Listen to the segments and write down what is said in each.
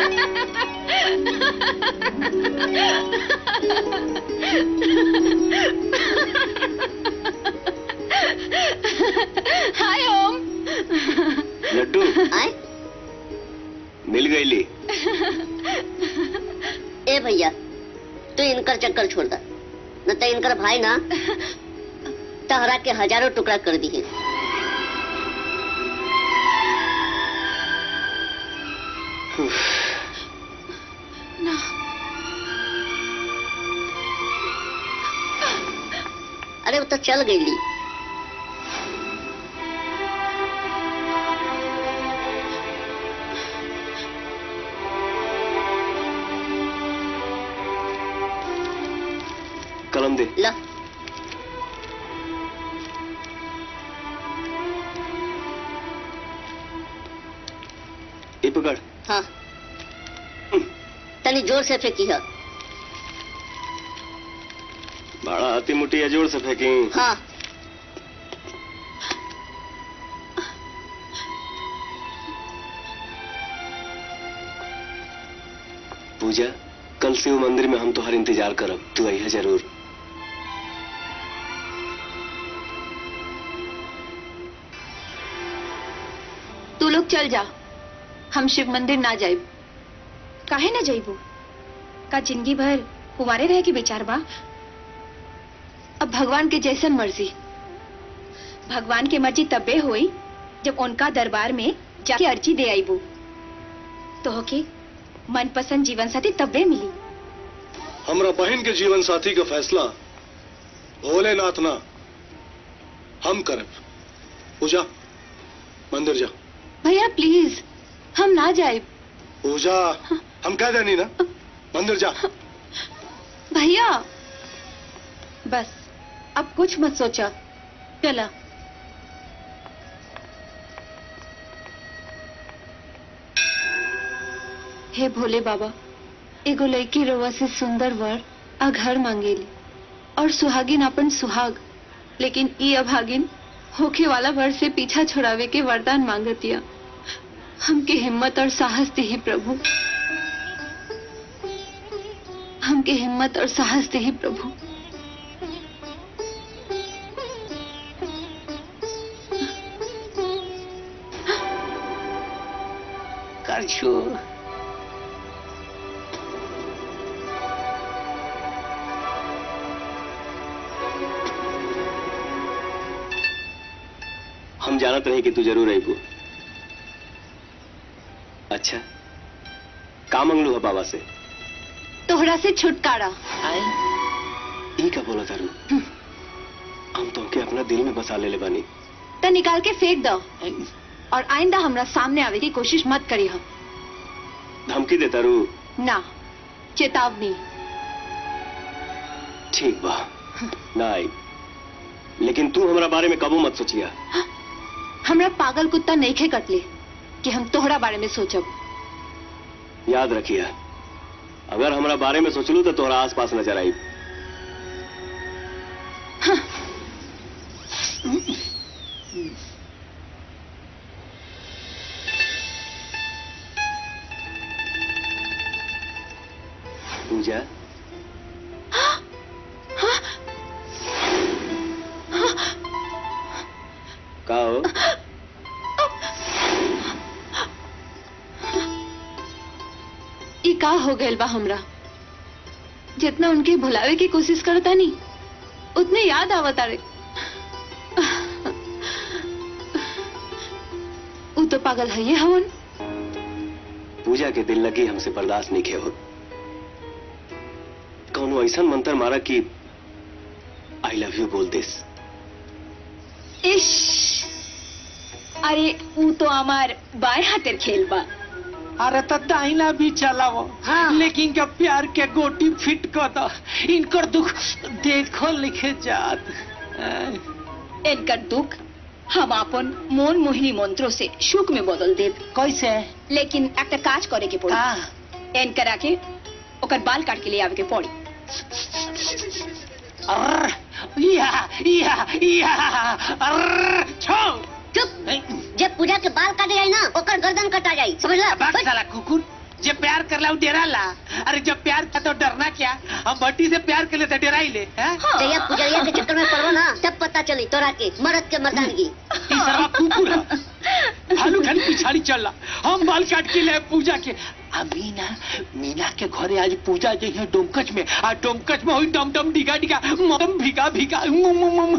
हाय ओम लड्डू आए मिल गई ली ए भैया तू इनकर चक्कर छोड़ दा न तो इनकर भाई ना तहरा के हजारों टुकड़ा कर दिए ना अरे वो तो चल गई ली कलम दे ला ये पकड़ हाँ तनी जोर से फेंकी है बड़ा हाथी मुट्ठी जोर से फेंकी हाँ पूजा कल शिव मंदिर में हम तुम्हार इंतजार करब तू अहिया जरूर तू लोग चल जा हम शिव मंदिर ना जाइब काहे ना जाइबू का जिंदगी भर कुमारे रहे के विचार बा अब भगवान के जैसन मर्जी भगवान के मर्जी तबे होई जब उनका दरबार में जाके अर्जी दे आईबू तो होके मनपसंद जीवन साथी तबे मिली हमरा बहन के जीवन साथी का फैसला भोलेनाथ ना हम करब पूजा मंदिर जा भैया प्लीज हम ना जाए पूजा हम कह देनी ना मंदिर जा भैया बस अब कुछ मत सोचा चला हे भोले बाबा एगो लड़की रवा से सुंदर वर आ घर मांगेली और सुहागिन अपन सुहाग लेकिन ई अभागिन होखे वाला वर से पीछा छुड़ावे के वरदान मांगतिया हमके हिम्मत और साहस दे प्रभु हमके हिम्मत और साहस दे प्रभु कर छू हम जानत रहे कि तू जरूर अबू अच्छा का मंगलू है बाबा से तोहरा से छुटकारा ई का बोला तारू हम तुमके अपना दिल में बसा ले ले बानी तो निकाल के फेंक दो और आइंदा हमरा सामने आवे की कोशिश मत करी हम धमकी दे तारू ना चेतावनी ठीक बा ना आई लेकिन तू हमारा बारे में कबू मत सोचिया हमरा पागल कुत्ता नहीं खे कटले कि हम तोहरा बारे में सोचब याद रखिया अगर हमारा बारे में सोचलू तो तोहरा आस पास नजर आई पूजा का हो ई का हो गइल बा हमरा जितना उनके भुलावे की कोशिश करता नहीं उतने याद आवता रे ऊ तो पागल है ये हवन पूजा के दिल लगी हमसे बर्दाश्त नहीं खे हो कौनो ऐसा मंत्र मारा कि आई लव यू बोल दिस इश अरे ऊ तो हमार बाएं हाथेर खेल बा अरे तो दाहिना भी चलाओ हाँ। लेकिन जब प्यार के गोटी फिट कर दो इनकर दुख देखो लिखे जात इनकर दुख हम अपन মন মোহিনী মন্ত্র से সুখ में बदल देब कैसे लेकिन একটা কাজ করে के पड़ी हाँ। एनकर आके ओकर बाल काट के लिए आवे के पड़ी अर्र, या या या अर्र, छो चुप जब पूजा के बाल काटे जाए ना ओकर गर्दन कटा जाई समझला बात साला कुकुर जे प्यार कर ला वो डेरा ला अरे जब प्यार था तो डरना क्या हम भट्टी से प्यार कर ले तो डेरा ही ले हैं? जया पुजरिया के चक्कर में पड़ो ना तब पता चली तोरा के मरद के मर्दानगी ई सरवा कुकुर है भालू खाली पिछाड़ी चल रहा हम बाल काट के ले पूजा के आ मीना मीना के घरे आज पूजा जो है डोमकच में आ डोमकच में हुई डम डम डिगा डिगा मदम भिगा भिगा मुम मुम मुम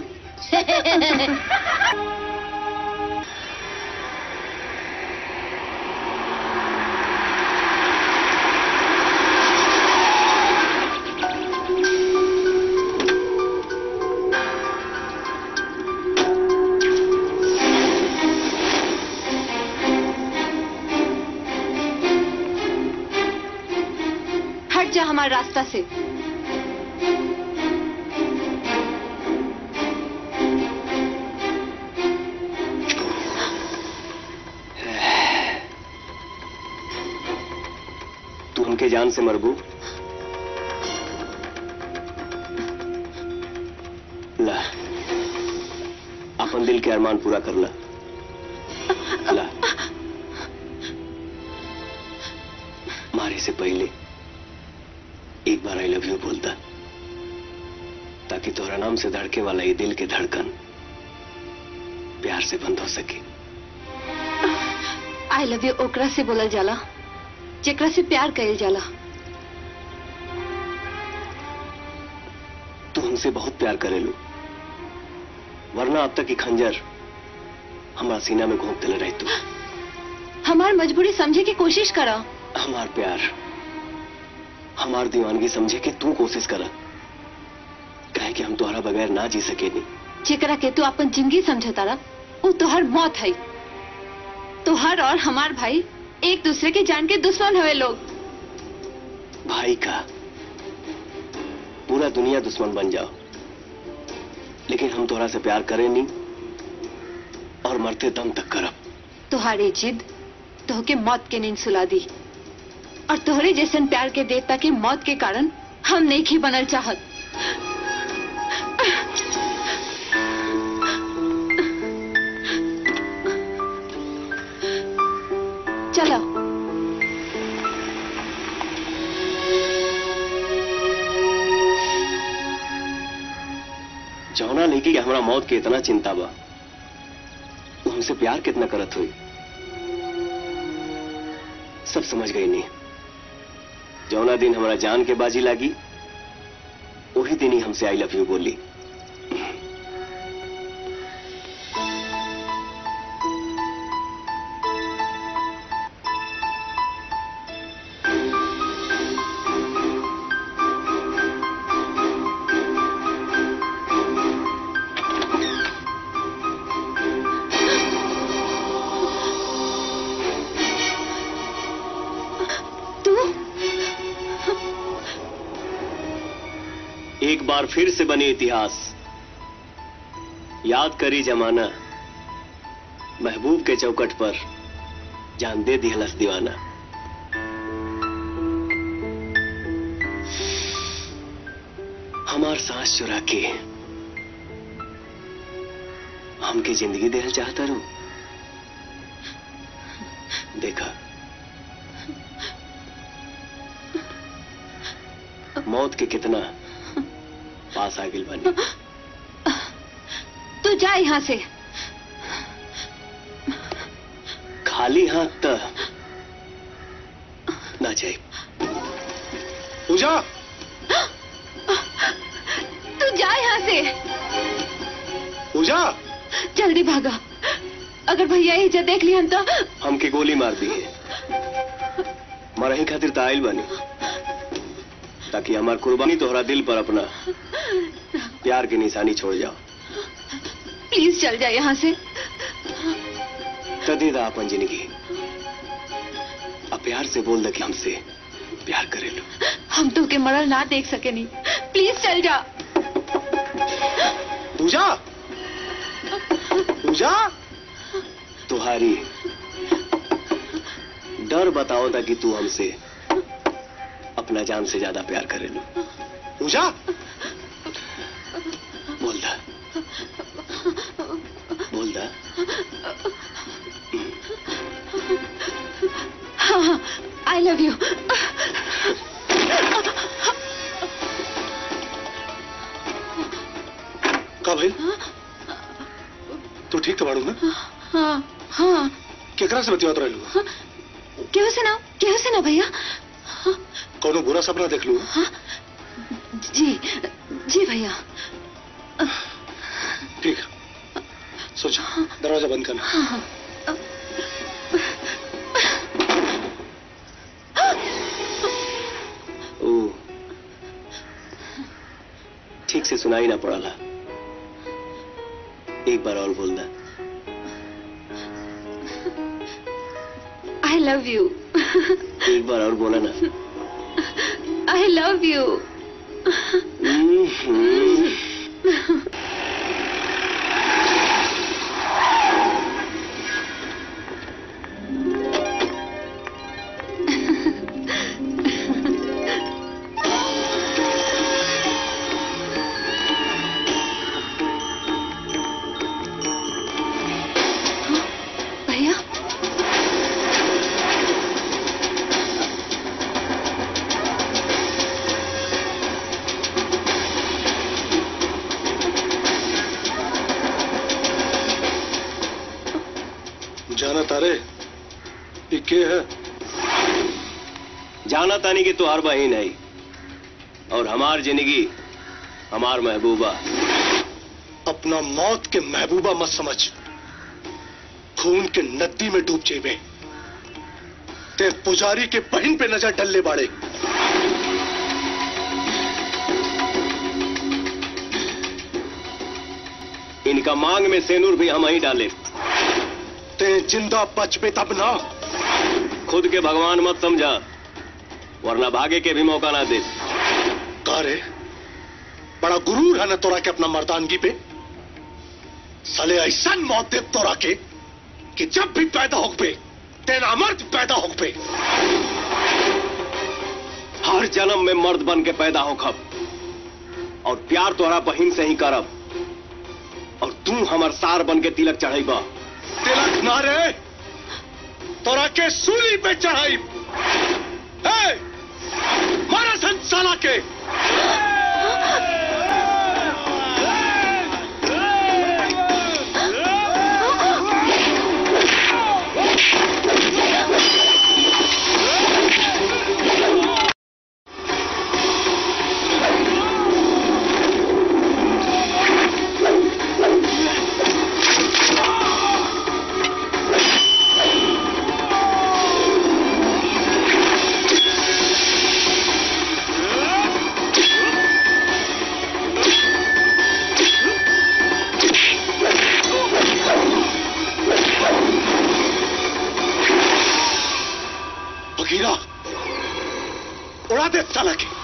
हट जा हमारे रास्ता से तू उनके जान से मरबू ला अपन दिल के अरमान पूरा कर ला ला मारे से पहले एक बार आई लव यू बोलता ताकि तोहरा नाम से धड़के वाला ये दिल के धड़कन प्यार से बंद हो सके आई लव यू ओकरा से बोलल जाला जेकरा से प्यार कइल जाला तू हमसे बहुत प्यार करेलू वरना अब तक की खंजर हमारा सीना में घोंप दिले रही तू हमार मजबूरी समझे की कोशिश करा हमार प्यार हमार दीवानगी समझे कि तू कोशिश करा कहे कि हम तुम्हारा बगैर ना जी सके नहीं जेकरा के तू अपन जिंदगी समझता रहा वो तोहर मौत है तोहर और हमार भाई एक दूसरे के जान के दुश्मन हुए लोग भाई का पूरा दुनिया दुश्मन बन जाओ लेकिन हम तोहरा से प्यार करें नहीं और मरते दम तक करब तुम्हारी जिद तोहके मौत के नींद सुला दी और तोहरे जैसन प्यार के देवता के मौत के कारण हम नहीं ही बनल चाहत चलो जौना लेके कि हमरा मौत के इतना चिंता बा वो हमसे प्यार कितना करत हुई सब समझ गई नहीं जौना दिन हमारा जान के बाजी लागी वही दिन ही हमसे आई लव यू बोली तू एक बार फिर से बने इतिहास याद करी जमाना महबूब के चौकट पर जान दे दिहलस दीवाना हमार सांस चुरा के हमके जिंदगी देहल चाहता रू देखा मौत के कितना पास आ गिल बनी तू जा यहाँ से खाली हाथ त ना जाए पूजा तू जा यहाँ से पूजा जल्दी भागा अगर भैया ये इज्जत देख लिहन तो हमके गोली मार दी है मरही खातिर त आइल बनी ताकि हमार कुर्बानी तोहरा दिल पर अपना प्यार की निशानी छोड़ जाओ प्लीज चल जा यहाँ से त दे दा अपन जिंदगी अब प्यार से बोल दे कि हमसे प्यार करेलू हम तो के मरल ना देख सके नहीं प्लीज चल जा पूजा पूजा तुम्हारी डर बताओ था कि तू हमसे अपना जान से ज्यादा प्यार करेलू पूजा बोल दा बोल दा हाँ हाँ आई लव यू का भाई तू ठीक तो बाड़ू ना हाँ हाँ केकरा से बतियात रहलू केहू से ना केहू से ना भैया हाँ, कोनो बुरा सपना देख लू हाँ, जी जी भैया ठीक सोच दरवाजा बंद करना हाँ, हाँ, ओ ठीक से सुनाई ना पड़ाला एक बार और बोल दा आई लव यू एक बार और बोला ना आई लव यू हम्म। भैया जाना तारे ये के है जाना तानी कि तुहार बहन है और हमार जिंदगी हमार महबूबा अपना मौत के महबूबा मत समझ खून के नदी में डूब जेबे ते पुजारी के बहन पे नजर डलने बाड़े इनका मांग में सेनूर भी हम ही डाले ते जिंदा बच पे तब ना खुद के भगवान मत समझा वरना भागे के भी मौका ना दे का रे बड़ा गुरूर है ना तोरा के अपना मर्दानगी पे साले ऐसा मौत दे तोरा के कि जब भी पैदा हो पे तेरा मर्द पैदा हो पे हर जन्म में मर्द बन के पैदा हो खब और प्यार तोहरा बहिन से ही करब और तू हमर सार बन के तिलक चढ़ेबा तिलक ना रे तोरा के सूली पे चढ़ाई ए, मारा संसाला के बगीरा उड़ा दे साला के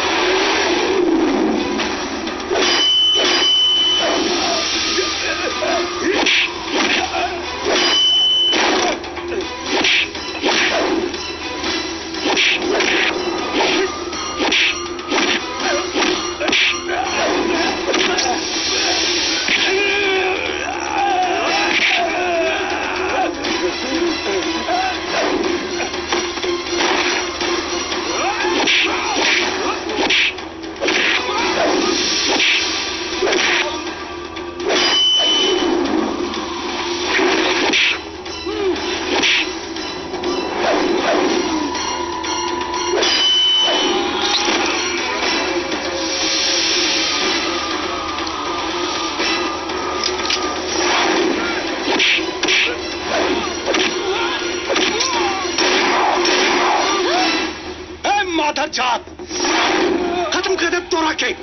ए माधर जात खत्म कर दे तोरा के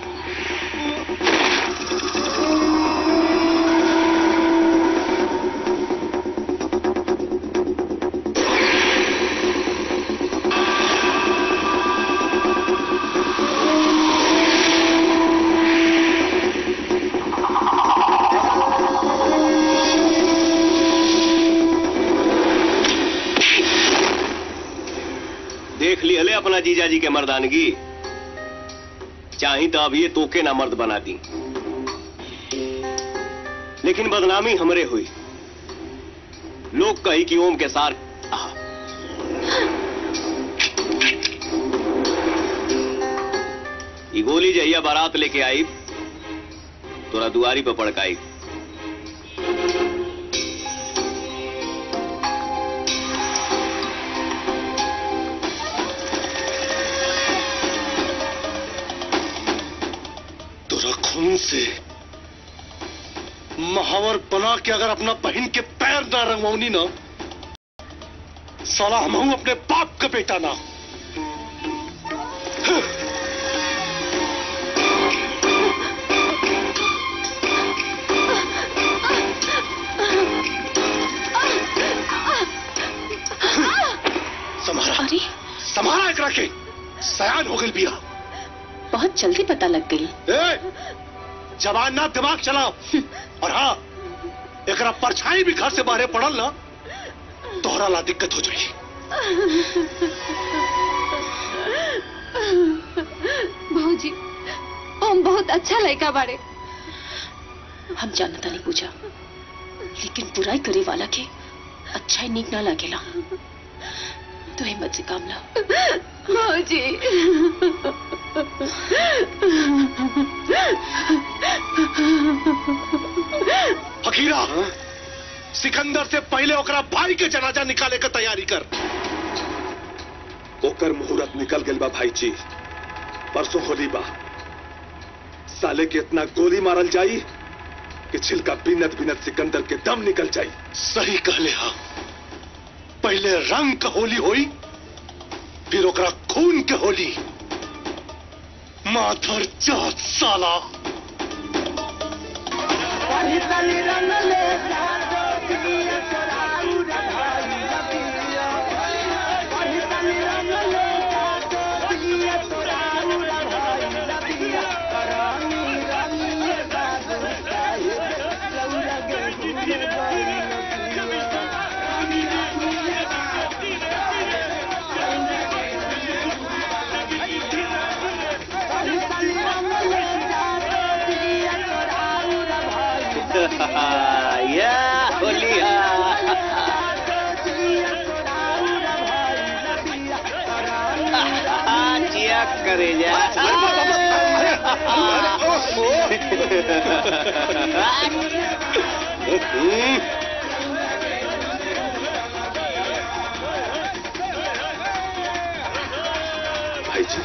देख ली हले अपना जीजा जी के मर्दानगी चाही तो अब ये तोके ना मर्द बना दी लेकिन बदनामी हमरे हुई लोग कही कि ओम के सार आहा। ई गोली जहिया बारात लेके आई तोरा दुआरी पे पड़काई तोरा खून से महावर बना के अगर अपना बहन के पैर ना रंगवाऊनी ना साला हम हूं अपने बाप का बेटा ना समारा अरे समारा एकरा के सयान हो गई बिया बहुत जल्दी पता लग गई ए, जवान ना दिमाग चलाओ और हाँ एकरा परछाई भी घर से बाहर पड़ल ना तोहरा ला दिक्कत हो जाएगी भौजी ओम बहुत अच्छा लड़का बाड़े हम जानता नहीं पूछा लेकिन बुराई करे वाला के अच्छा ही नीक ना लगेला तो हिम्मत से काम ला भौजी फकीरा सिकंदर से पहले ओकरा भाई के जनाजा निकाले के तैयारी कर ओकर मुहूर्त निकल गल बा भाई जी परसों होली बा साले के इतना गोली मारल जाई कि छिलका बिनत बिनत सिकंदर के दम निकल जाई सही कहले हा पहले रंग का होली होई फिर ओकरा खून के होली माधर जात साला या होलिया चिया करे जा भाई जी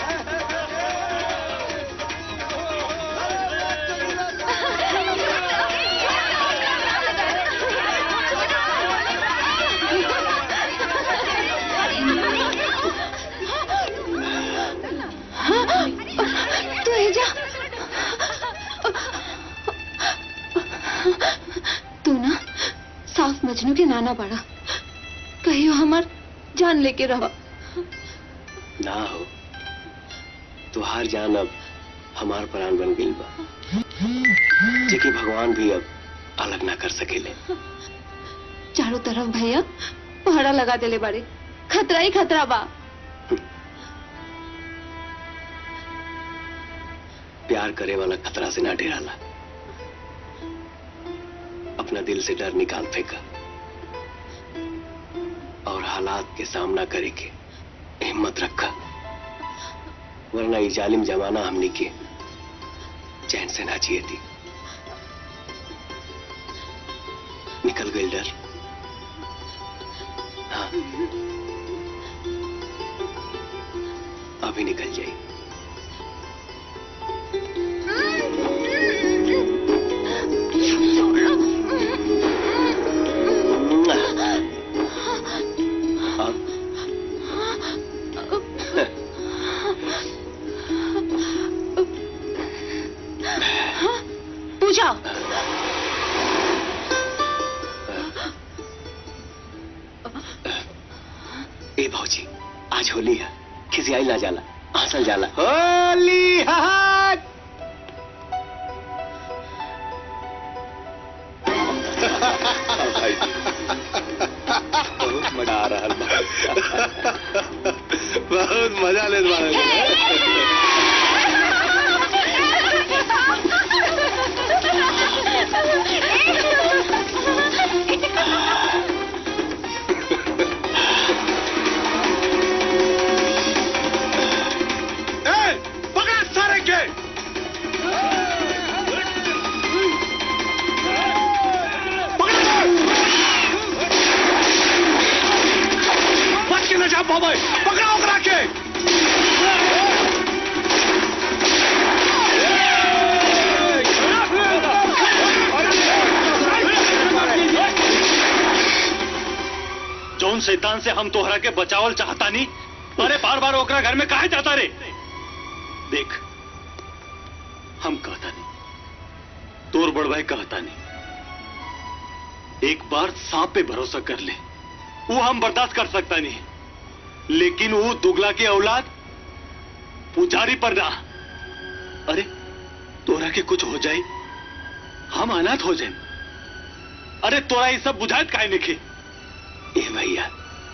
तू है जा तू ना साफ मजनू के नाना बड़ा कहियो हमार जान लेके रहो ना हो तुहार जान अब हमार प्राण बन गई बा जेके भगवान भी अब अलग ना कर सकेले चारों तरफ भैया पहरा लगा देले बाड़े खतरा ही खतरा बा प्यार करे वाला खतरा से ना डराला अपना दिल से डर निकाल फेंका और हालात के सामना करे के हिम्मत रखा वरना ये जालिम जमाना हमनी के चैन से ना जिए थी निकल गई डर हाँ अभी निकल जाए पूछा ए भौजी आज होली है किसी आई ना जाला हंसल जाला होली हाय भाई जी बहुत मजा आ रहा बा बहुत मजा ले ए, पकड़ सारे के पावे पकड़ा ओकरा के जौन शैतान से हम तोहरा के बचावल चाहता नहीं अरे बार बार ओकरा घर में काहे जाता रे देख हम कहता नहीं तोर बड़भाई कहता नहीं एक बार सांप पे भरोसा कर ले वो हम बर्दाश्त कर सकता नहीं लेकिन वो दुगला के औलाद पुजारी पर ना अरे तोरा के कुछ हो जाए हम अनाथ हो जाए अरे तोरा ये सब बुझाइत काहे निखे ए भैया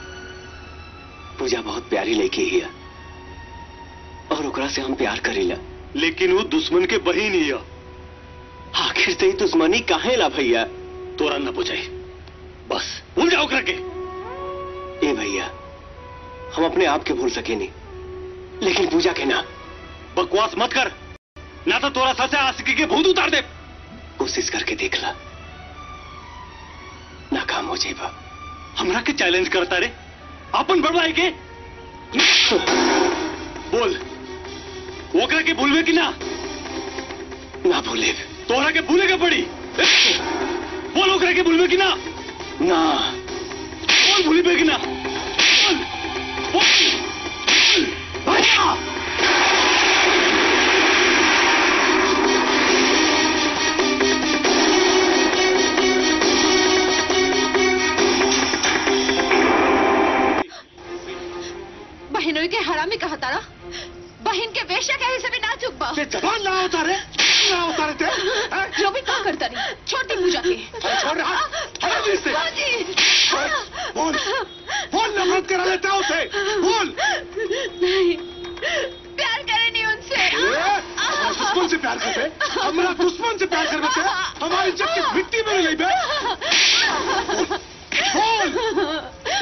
पूजा बहुत प्यारी लड़की है और ओकरा से हम प्यार करीला लेकिन वो दुश्मन के बहिन ही है आखिर से ही दुश्मनी काहे ला भैया तोरा न बुझाई बस भूल जाओ करके ए भैया हम अपने आप के भूल सके नहीं लेकिन पूजा के ना बकवास मत कर ना तो तोरा सर से आशिकी के भूत उतार दे कोशिश करके देख ला नाकाम हो जाएगा हमरा के चैलेंज करता रे अपन बड़वाई के बोल ओकरा के भूलवे कि ना ना भूले तोहरा के भूले के पड़ी बोल ओकरा के भूलवे कि ना ना बोल भूली पे कि ना बोल बोल भैया बहनों के हरामी कहा तारा बहन के वेश्या कहे से भी ना चुप बा ते जबान ना उतारे ना उतारे ते हैं? जो भी क्या करता नहीं छोटी पूजा के अरे छोड़ रहा हटा दे इससे बाजी बोल बोल नफरत करा लेता है उसे बोल नहीं प्यार करे नहीं उनसे ए, हमारा दुश्मन से प्यार करते हमारा दुश्मन से प्यार कर बेटे हमारी इज्जत की मिट्टी में नहीं बे बोल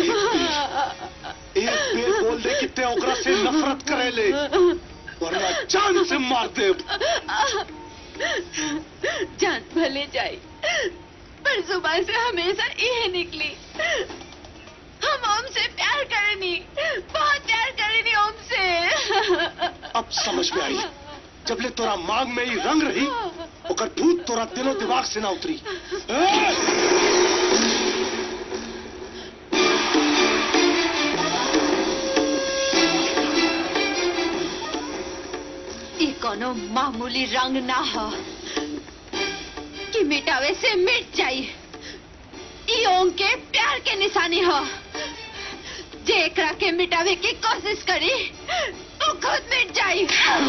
एक बेर बोल दे कितने ओकरा से नफरत करे ले वरना जान से मार दे जान भले जाए पर जुबान से हमेशा यह निकली हम ओम से प्यार करेनी बहुत प्यार करेनी ओम से अब समझ में आई जब ले तोरा मांग में ही रंग रही ओकर भूत तोरा दिलो दिमाग से ना उतरी ए! ये कोनो मामूली रंग ना हो कि मिटावे से मिट जाई ई ओम के प्यार के निशानी हो जे एकरा के मिटावे की कोशिश करी वो खुद मिट जाई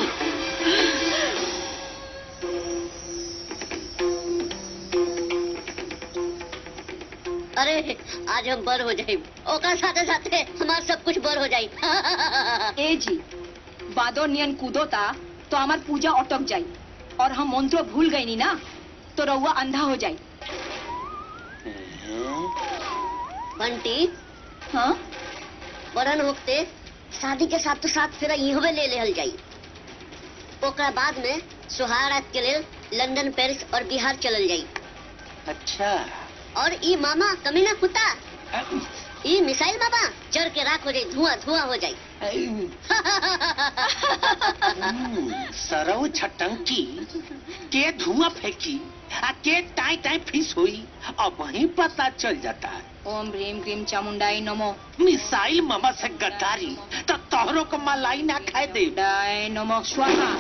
अरे आज हम बर हो जाए ओकर साथे साथे हमार सब कुछ बर हो जाए ए जी बादो नियन कूदो ता तो हमार पूजा अटक जाई और हम मंत्र भूल गई नी ना तो रउआ अंधा हो जाई बंटी हाँ बड़न होते शादी के साथ तो साथ फिर इहवे ले लेहल जाई ओकरा बाद में सुहारात के लेल लंदन पेरिस और बिहार चलल जाई अच्छा और ई मामा कमीना कुत्ता ई मिसाइल बाबा जड़ के राख हो जाई धुआं धुआं हो जाई सरऊ छटंकी के धुआं फेंकी आ के टाई टाई फिस हुई अब वहीं पता चल जाता है ओम ह्रीम क्रीम चामुंडाई नमो मिसाइल मामा से गद्दारी तो तोहरों को मलाई ना खाए दे डाय नमो स्वाहा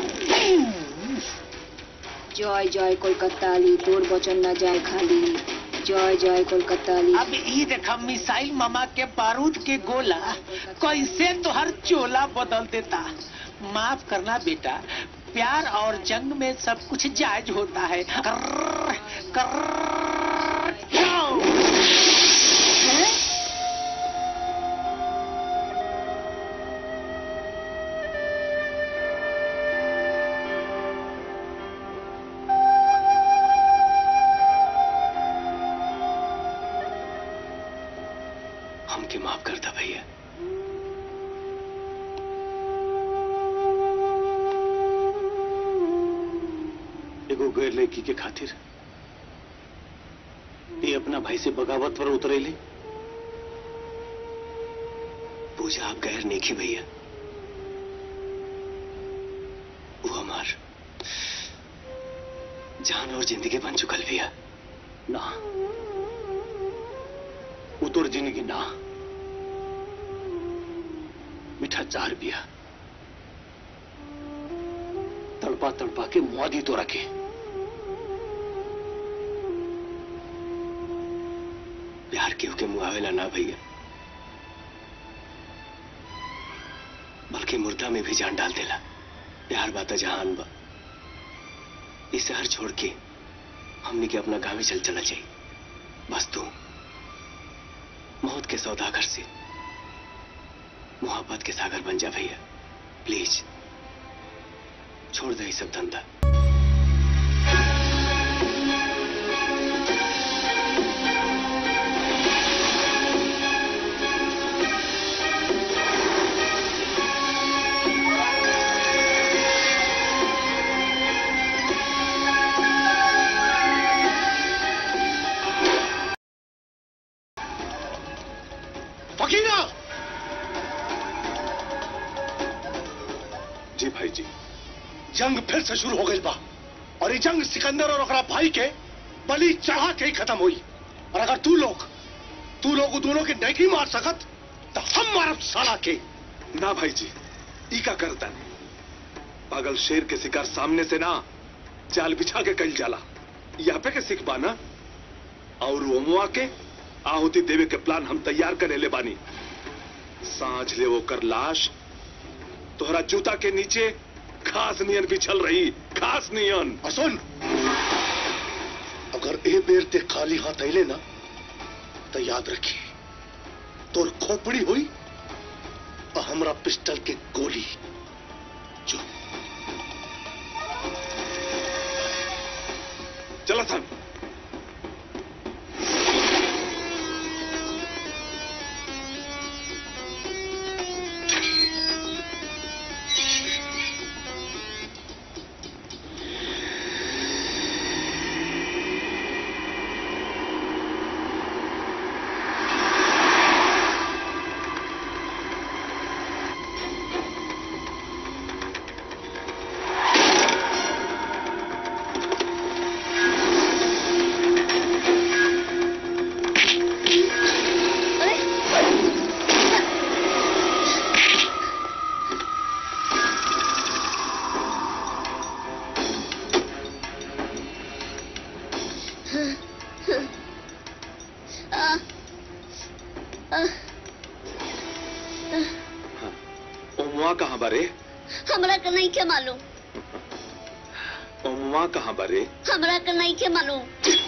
जय जय कोलकाता ली तोर बचन न जाए खाली जय जय कोलकाता ली अब ये देखा मिसाइल मामा के बारूद के गोला कैसे तोहर चोला बदल देता माफ करना बेटा प्यार और जंग में सब कुछ जायज होता है कर्र, कर्र, जाओ। हमके माफ करता भैया एगो गैर लड़की के खातिर ये अपना भाई से बगावत पर उतरेली पूजा आप गैर नेकी भैया वो हमार जान और जिंदगी बन चुकल भैया ना वो तोर जिंदगी ना मीठा चार बिया तड़पा तड़पा के मुआ दी तो रखे प्यार केहू के मुआवेला ना भैया बल्कि मुर्दा में भी जान डाल देला प्यार बाता जहान बा इस शहर छोड़ के हमने के अपना गाँव ही चल चला चाहिए बस तू मौत के सौदागर से मोहब्बत के सागर बन जा भैया प्लीज छोड़ दे ये सब धंधा फकीरा जी भाई जी जंग फिर से शुरू हो गई बा और ये जंग सिकंदर और ओकरा भाई के बलि चढ़ा के ही खत्म हुई और अगर तू लोग तू लोग उ दोनों के नहीं मार सकत तो हम मारब साला के ना भाई जी ई का करता नहीं पागल शेर के शिकार सामने से ना जाल बिछा के कल जाला यहाँ पे के सिख पाना और ओमुआ के आहुति देवे के प्लान हम तैयार करे ले बानी सांझ ले वो कर लाश तोहरा जूता के नीचे घास नियन बिछल रही घास नियन और सुन अगर ए बेर ते खाली हाथ अले ना तो याद रखी तोर खोपड़ी हुई और हमरा पिस्टल के गोली जो चला सन ओमुआ कहाँ बारे हमरा के नहीं के मालूम ओमुआ कहाँ बारे हमरा के नहीं के मालूम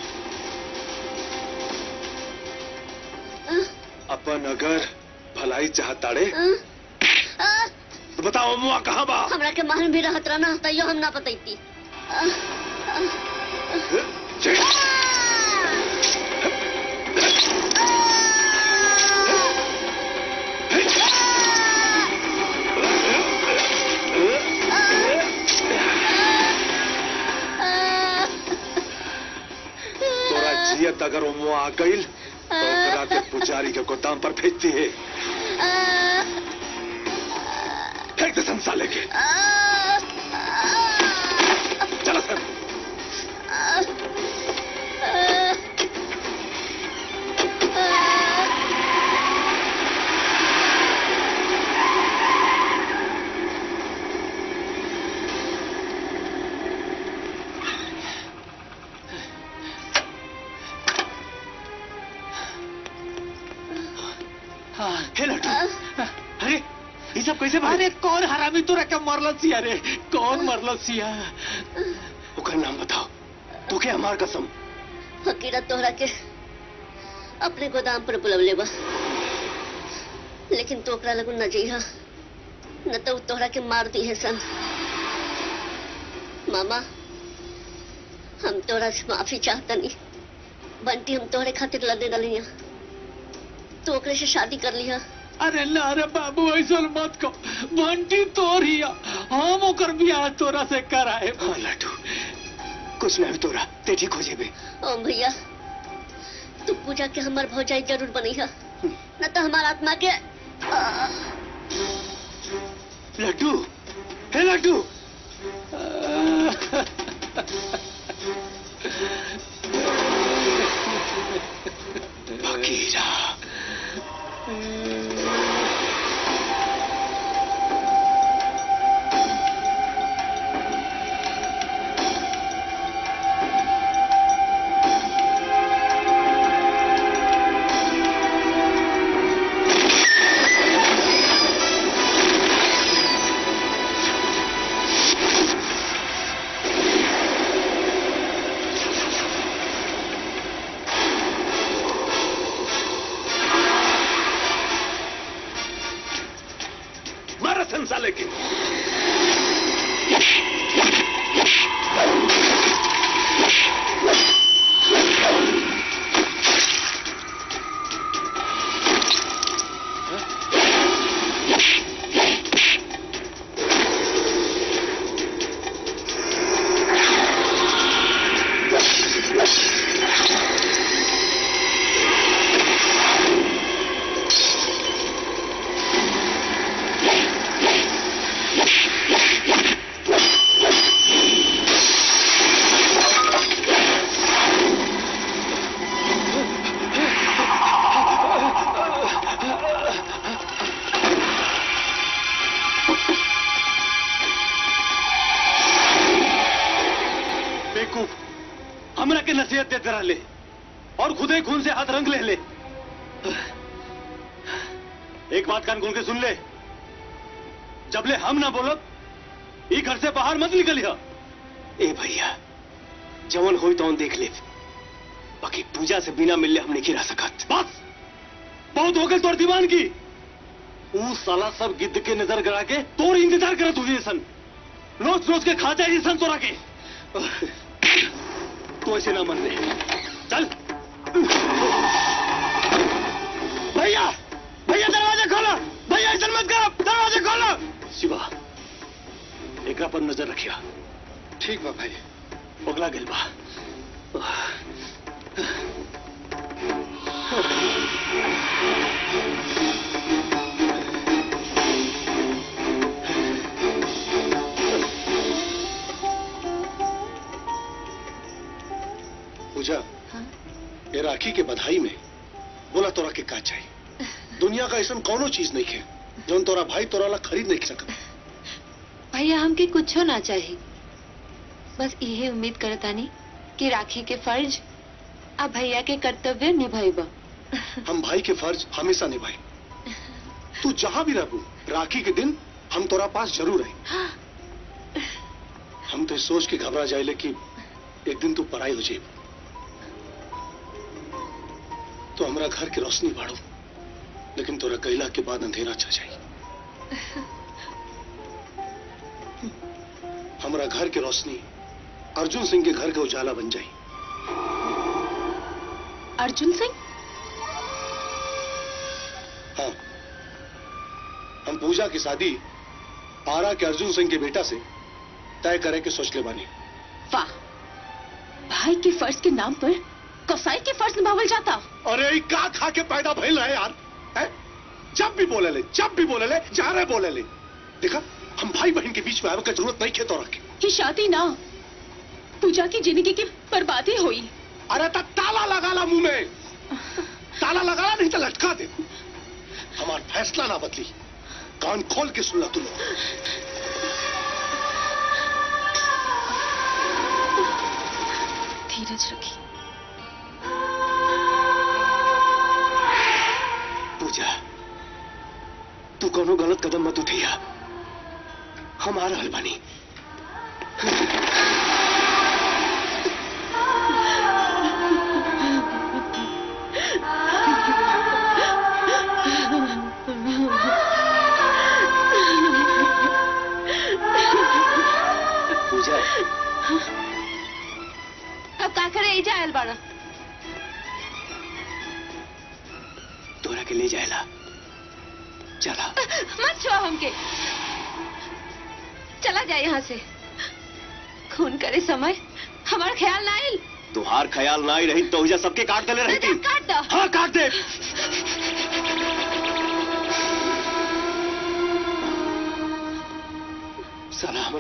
अ, अपन अगर भलाई चाहताड़े अ, अ, तो बताओ ओमुआ कहाँ बा हमरा के महल भी रहत रहना तैयो हम ना बतैती अ, अ, अ, तोरा जियत अगर ओमुआ आ गईल तो ओकरा के पुजारी के गोदाम पर भेजती है अ, फेंक दे संसाले के अ, चला सर हाँ, हे लड्डू अरे ये सब कैसे भाई अरे कौन हरामी तोरा के मरल सिया रे कौन मरल सिया ओकर नाम बताओ तो क्या हमार कसम फकीरा तोहरा के अपने गोदाम पर बुलवले बा लेकिन तो ओकरा लगू न जइहा न तो उ तोहरा के मार दी है सन मामा हम तोहरा से माफी चाहतनी बंटी हम तोहरे खातिर लड़ने डली तो ओकरे से शादी कर लिया अरे ना रे बाबू ऐसा मत को बंटी तोर हिया हम ओकर बियाह तोरा से कराए हाँ लड्डू कुछ ना भी तोरा ते ठीक हो जेबे ओम भैया तू पूजा के हमार भौजाई जरूर बनी है न तो हमार आत्मा के लड्डू हे लड्डू फकीरा मारा संसाले के बेवकूफ हमरा के नसीहत देते रहले और खुदे खून से हाथ रंग ले ले एक बात कान खोल के सुन ले जबले हम ना बोलब ई घर से बाहर मत निकलिया ए भैया जवन होई तो देख ले बाकी पूजा से बिना मिलले हम नहीं रह सकत बस बहुत हो गए तोर दीवान की ऊ साला सब गिद्ध के नजर गड़ा के तोर इंतजार करत हुई सन रोज रोज के खा जाए सन तोरा के तू ऐसे ना मन ले चल भैया भैया दरवाजा खोलो भैया ऐसा मत करो दरवाजा खोलो शिवा एकरा पर नजर रखिया ठीक बा भाई पगला गेल बा पूजा ये राखी के बधाई में बोला तोरा के का चाहिए दुनिया का ऐसा कौनो चीज नहीं है जौन तोरा भाई तोरा ला खरीद नहीं सकता भैया हमके कुछो ना चाहिए बस यही उम्मीद करतानी कि राखी के फर्ज आ भैया के कर्तव्य निभाइबा हम भाई के फर्ज हमेशा निभाई तू जहां भी रहू राखी के दिन हम तोरा पास जरूर रही हम तो इस सोच के घबरा जाए कि एक दिन तू पराई हो जाए तो हमरा घर की रोशनी बाढ़ो लेकिन तोरा कैला के बाद अंधेरा छा जाए हमरा घर की रोशनी अर्जुन सिंह के घर के उजाला बन जाए अर्जुन सिंह हाँ हम पूजा की शादी पारा के अर्जुन सिंह के बेटा से तय करे के सोच ले बानी वाह भाई के फर्ज के नाम पर कसाई के फर्ज निभावल जाता अरे ई का खा के पैदा भइल रहे यार है? जब भी बोले ले जब भी बोले ले जहाँ रहे बोले ले देखा हम भाई बहन के बीच में आवे का जरूरत नहीं खेतो रखे ये शादी ना पूजा की जिंदगी की बर्बादी हुई अरे तब ताला लगा ला मुंह में ताला लगा ला नहीं तो लटका दे हमारा फैसला ना बदली कान खोल के सुन ला तू लोग धीरज रखी पूजा तू कोनो गलत कदम मत उठिया हम आ रहल बानी पूजा अब का करे एजा आयल बाड़ा तोरा के ले जाएला चला मत छुआ हमके चला जाए यहाँ से खून करे समय हमारा ख्याल ना आयल तुहार ख्याल ना ही रही तो हुजा सबके काट दले रहती काट दो हाँ काट दे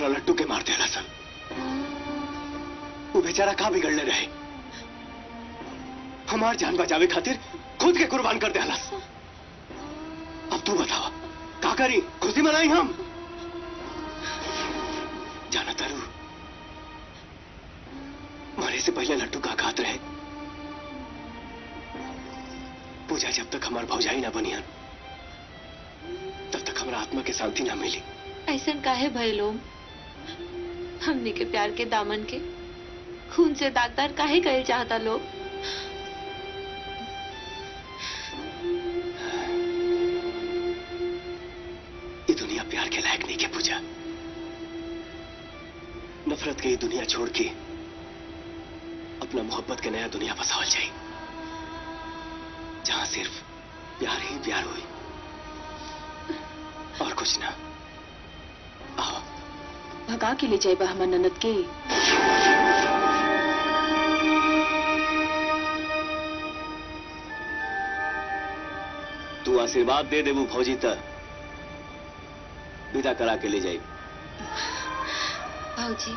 हमरा लट्टू के मार दिया सन वो बेचारा कहाँ बिगड़ने रहे हमार जान बचावे खातिर खुद के कुर्बान कर दिया अब तू बतावा का करी खुशी मनाई हम जाना तारू मारे से पहले लट्टू का घात रहे पूजा जब तक हमार भौजाई ना बनियन तब तक हमारा आत्मा के शांति ना मिली ऐसा काहे भय लोग हमने के प्यार के दामन के खून से दागदार काहे कहे चाहता लोग ये दुनिया प्यार के लायक नहीं के पूजा नफरत के ये दुनिया छोड़ के अपना मोहब्बत के नया दुनिया बसावल जाए जहां सिर्फ प्यार ही प्यार हुई और कुछ ना आओ भगा के ले जाए हमर ननद के तू आशीर्वाद दे देबू फौजी तक विदा करा के ले जाई भाजी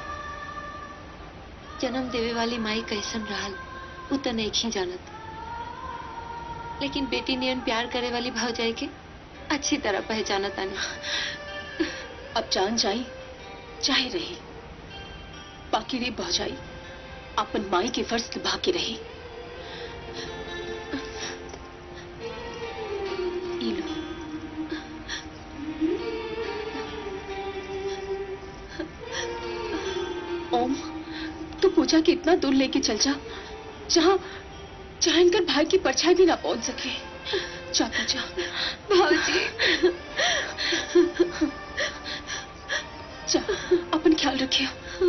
जन्म देवे वाली माई कैसन रहल उ तो नहीं ही जानत लेकिन बेटी नियन प्यार करे वाली भौजाई के अच्छी तरह पहचानत आनी अब जान जाई चाहे रही बाकी रे भौजाई अपन माई के फर्ज निभा के रही ई लो ओम तू पूजा के इतना दूर लेके चल जा जहाँ जहाँ इनकर भाई की परछाई भी ना पहुंच सके जा पूजा भाजी जा अपन ख्याल रखियो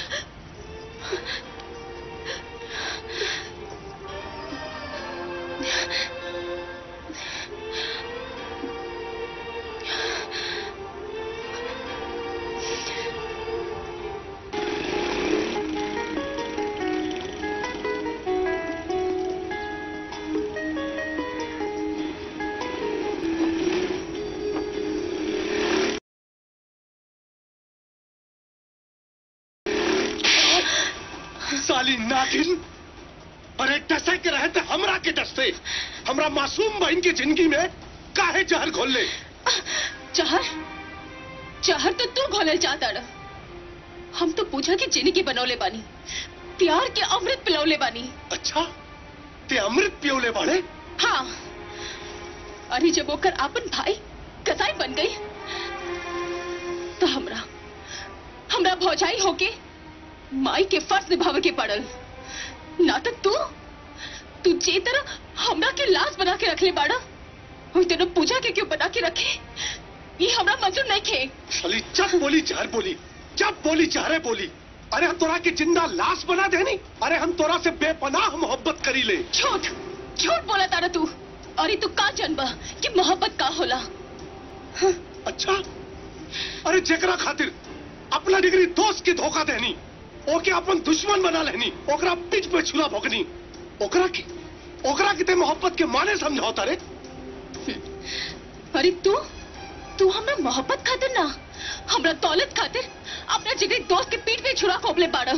साली नागिन अरे डसे के रहते हमरा के डसते हमरा मासूम बहन की जिंदगी में काहे जहर घोल ले चाहर चाहर तो तू घोले चाहता रह हम तो पूजा की जिंदगी बनौले बानी प्यार के अमृत पिलौले बानी अच्छा ते अमृत पियोले बाड़े हाँ अरे जब ओकर आपन भाई कसाई बन गई तो हमरा हमरा भौजाई होके माई के फर्ज निभावे के पड़ल ना तो तू तू जे तरह हमरा के लाश बना के रखले बाड़ा वही तेरे पूजा के क्यों बना के रखे ये हमरा मंजूर नहीं खे साली जब बोली जहर बोली जब बोली जहरे बोली अरे हम तोरा के जिंदा लाश बना देनी अरे हम तोरा से बेपनाह मोहब्बत करी ले झूठ झूठ बोला तारा तू अरे तू का जनबा कि मोहब्बत का होला अच्छा अरे जेकरा खातिर अपना डिग्री दोस्त के धोखा देनी ओके अपन दुश्मन बना लेनी ओकरा पीठ पे छुरा भोगनी ओकरा की ओकरा की ते मोहब्बत के माने समझौता रे अरे तू तू हमरा मोहब्बत खातिर ना हमरा दौलत खातिर अपना जिगरी दोस्त के पीठ पे छुरा खोपले बाड़ा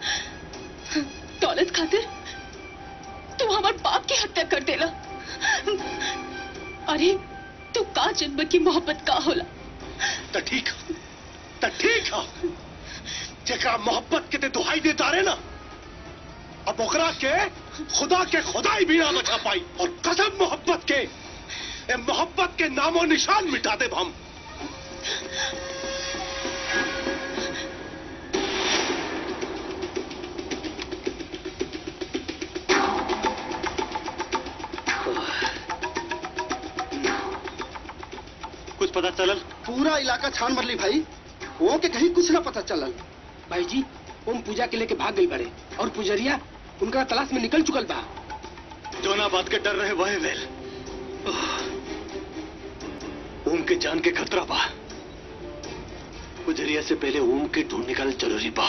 दौलत खातिर तू हमार बाप की हत्या कर देला अरे तू का जन्म की मोहब्बत का होला तो ठीक है तो ठीक है जेकरा मोहब्बत के ते दुहाई देता रे ना अब ओकरा के खुदा के खुदाई भी ना बचा पाई और कसम मोहब्बत के ए मोहब्बत के नामो निशान मिटा दे हम कुछ पता चलल पूरा इलाका छान मरली भाई वो के कहीं कुछ ना पता चलल भाई जी ओम पूजा के लेके भाग गई बड़े और पुजरिया उनका तलाश में निकल चुकल बा जोना बात के डर रहे वह वेल ओम के जान के खतरा बा गुजरिया से पहले ओम के ढूंढ निकाल जरूरी बा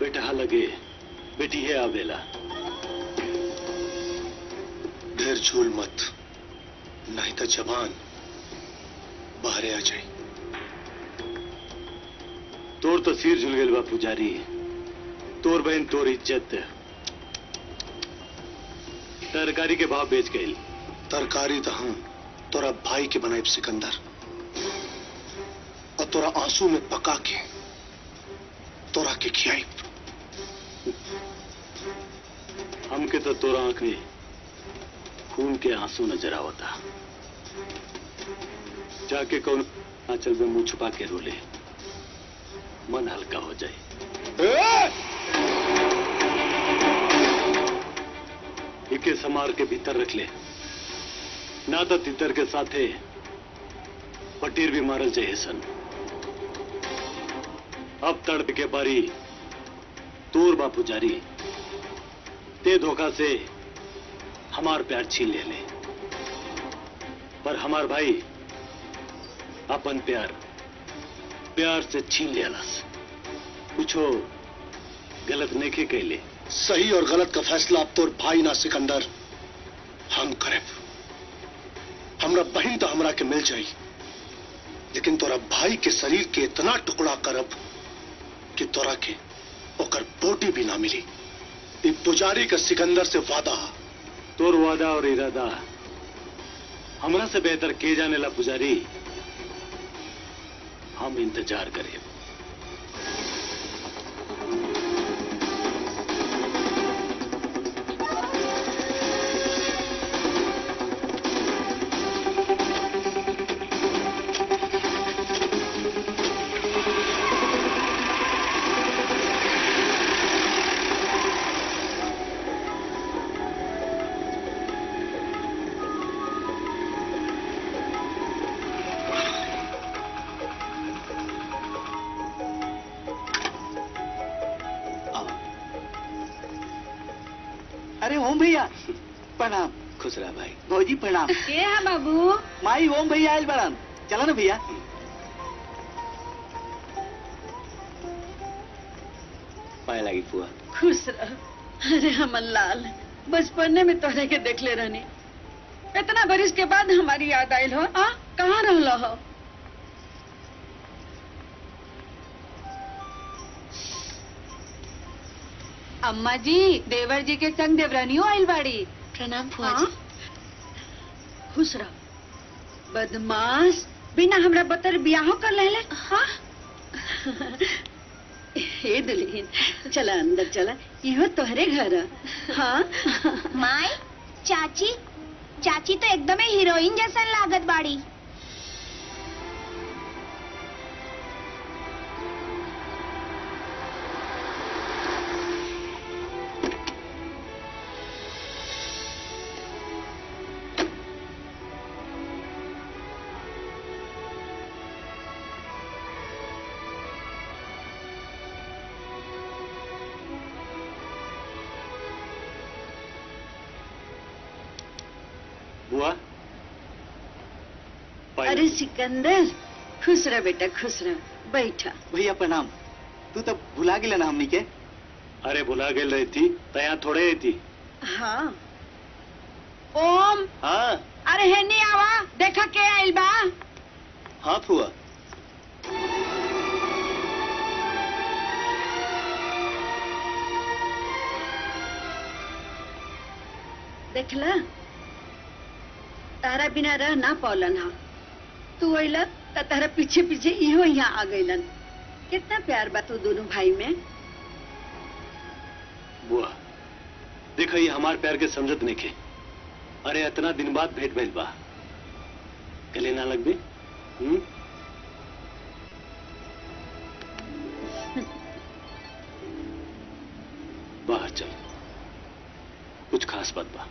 बेटा लगे बेटी है आवेला ढेर झूल मत नहीं तो जवान बाहर आ जाए तोर तो सिर झुल गए बा पुजारी तोर बहन तोर इज्जत तरकारी के भाव बेच गई तरकारी तो हम तोरा भाई के बनाए सिकंदर और तोरा आंसू में पका के तोरा के खियाई हमके तो तोरा आंख में खून के आंसू नजर आवता जाके कौन आंचल में मुंह छुपा के रोले मन हल्का हो जाए इके समार के भीतर रख ले ना तो तितर के साथे पटीर भी मारल चाहिए सन अब तड़प के बारी तोर बा पुजारी ते धोखा से हमार प्यार छीन ले ले पर हमार भाई अपन प्यार प्यार से छीन लेलस कुछो गलत नहीं के कैले सही और गलत का फैसला अब तोर भाई ना सिकंदर हम करे हमरा बहन तो हमरा के मिल जाई लेकिन तोरा भाई के शरीर के इतना टुकड़ा करब कि तोरा के ओकर बोटी भी ना मिली ई पुजारी का सिकंदर से वादा तोर वादा और इरादा हमरा से बेहतर के जाने ला पुजारी हम इंतजार करें अरे ओम भैया प्रणाम खुश रहा भाई भौजी प्रणाम के है बाबू माई ओम भैया आयल बड़न चला ना भैया पाए लगी फुआ खुश रह अरे हमन लाल बचपने में तोहरे के देखले रहनी इतना बरिस के बाद हमारी याद आयल हो आ कहाँ रहल हो अम्मा जी देवर जी के संग देवरानियों आइल बाड़ी प्रणाम फुआ हाँ? जी खुश रह बदमाश बिना हमरा बतर बियाहो कर लेले हाँ हे दुल्हन चला अंदर चला इहो तोहरे घर है। हाँ माई चाची चाची तो एकदम हीरोइन जैसा लागत बाड़ी बुआ पायल। अरे सिकंदर खुश रह बेटा खुश रह बैठा भैया प्रणाम तू तो भुला गेले ना हमनी के अरे भुला गेल रही थी तया थोड़े ही थी हाँ ओम हाँ अरे हेनी आवा देखा के आइल बा हाँ फुआ देखला तारा बिना रह ना पौलन हा तू अइला त तारा पीछे पीछे इहो यहाँ आ गइलन कितना प्यार बा तू दोनों भाई में बुआ देखो ये हमार प्यार के समझत नहीं के अरे इतना दिन बाद भेंट भइल बा गले ना लग भी हम्म बाहर चल कुछ खास बात बा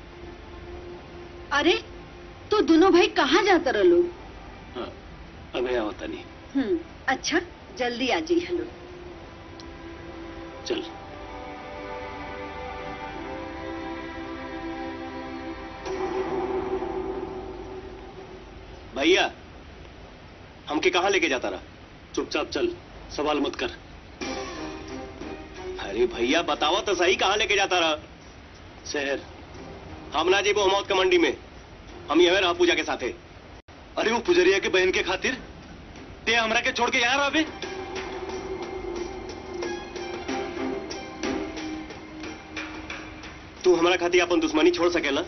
अरे तू दोनों भाई कहाँ जाता रहो हाँ, अबे होता नहीं हम्म अच्छा जल्दी आ जाइए हेलो चल भैया हमके कहाँ लेके जाता रहा चुपचाप चल सवाल मत कर अरे भैया बताओ तो सही कहाँ लेके जाता रहा शहर हम ना जेबो मौत का मंडी में हम यह रहा पूजा के साथे अरे वो पुजरिया के बहन के खातिर ते हमरा के छोड़ के यहाँ रहे तू हमारा खातिर अपन दुश्मनी छोड़ सकेला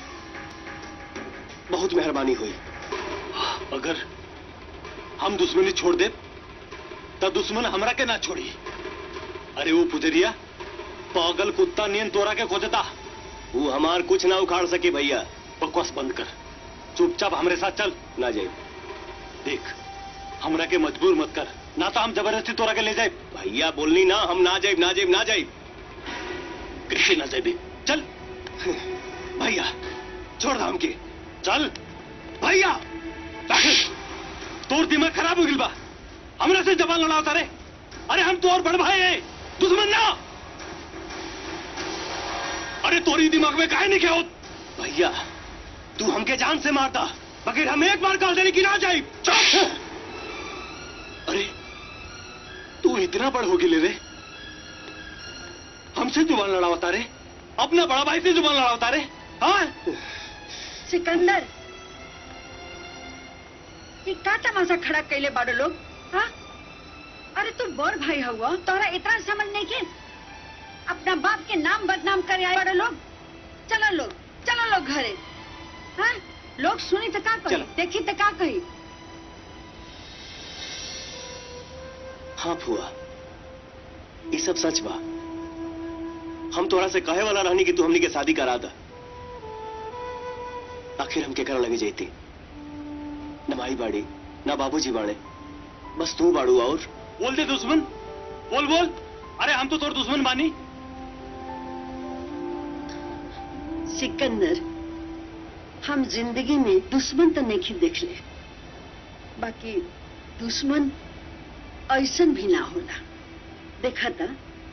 बहुत मेहरबानी हुई अगर हम दुश्मनी छोड़ दे तब दुश्मन हमरा के ना छोड़ी अरे वो पुजरिया पागल कुत्ता नियन तोरा के खोजता वो हमार कुछ ना उखाड़ सके भैया बकवास बंद कर चुपचाप हमरे साथ चल ना जाए देख हमरा के मजबूर मत कर ना तो हम जबरदस्ती तोरा के ले जाए भैया बोलनी ना हम ना जाए ना जाए ना जाए कृषि ना जाए चल भैया छोड़ दाम के चल भैया तोर दिमाग खराब हो गई बा हमरा से जबान लड़ाता रे अरे हम तो और बड़ भाई है दुश्मन ना अरे तोरी दिमाग में काहे नहीं क्या भैया तू हमके जान से मारता बगैर हम एक बार कॉल देने की ना जाए चुप अरे तू इतना बड़ हो गई ले रे हमसे जुबान लड़ावता रे अपना बड़ा भाई से जुबान लड़ावता रे हाँ सिकंदर ये का तमाशा खड़ा कैले बाड़ो लोग हाँ अरे तू बड़ भाई हुआ तोरा इतना समझ नहीं के अपना बाप के नाम बदनाम करे आए बड़े लोग चलो लोग चलो लोग घरे हाँ लोग सुनी तो का कही चलो। देखी तो का कही हाँ फुआ ये सब सच बा हम तोरा से कहे वाला रहनी कि तू हमनी के शादी करा दा आखिर हम के कर लगे जाती न माई बाड़ी न बाबूजी बाड़े बस तू बाड़ू और बोल दे दुश्मन बोल बोल अरे हम तो तोर दुश्मन बानी सिकंदर हम जिंदगी में दुश्मन तो नहीं देख ले बाकी दुश्मन ऐसन भी ना होला देखा था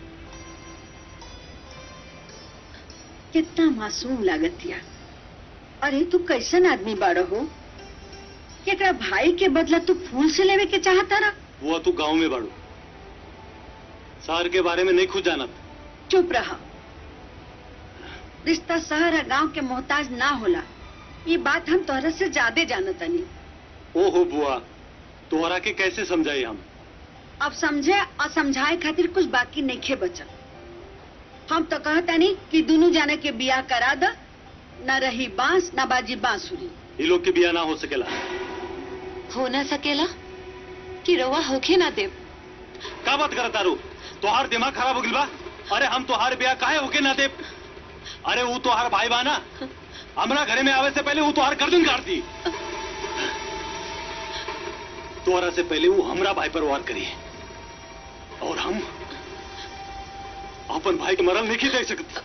कितना मासूम लागतिया अरे तू कैसन आदमी बाड़ो हो कि एकरा भाई के बदला तू फूल से लेवे के चाहता रहा वो तू गांव में बाड़ू शहर के बारे में नहीं खुद जानत चुप रहा रिश्ता शहर और गांव के मोहताज ना होला ये बात हम तोहरा से ज्यादा जानतनी ओहो बुआ तोहरा के कैसे समझाई हम अब समझे और समझाए खातिर कुछ बाकी नहीं खे बचल हम तो कहतनी कि दोनों जाने के बियाह करा द न रही बांस न बाजी बांसुरी ये लोग के बिया ना हो सकेला हो ना सकेला कि रवा होखे ना देव का बात करता रू तोहार दिमाग खराब हो गई बा अरे हम तोहार बिया काहे होके ना दे अरे वो तोहार भाई बा ना हमरा घरे में आवे से पहले वो तोहार गर्दन काट दी तोहरा से पहले वो हमरा भाई पर वार करी और हम अपन भाई के मरल नहीं देख सकते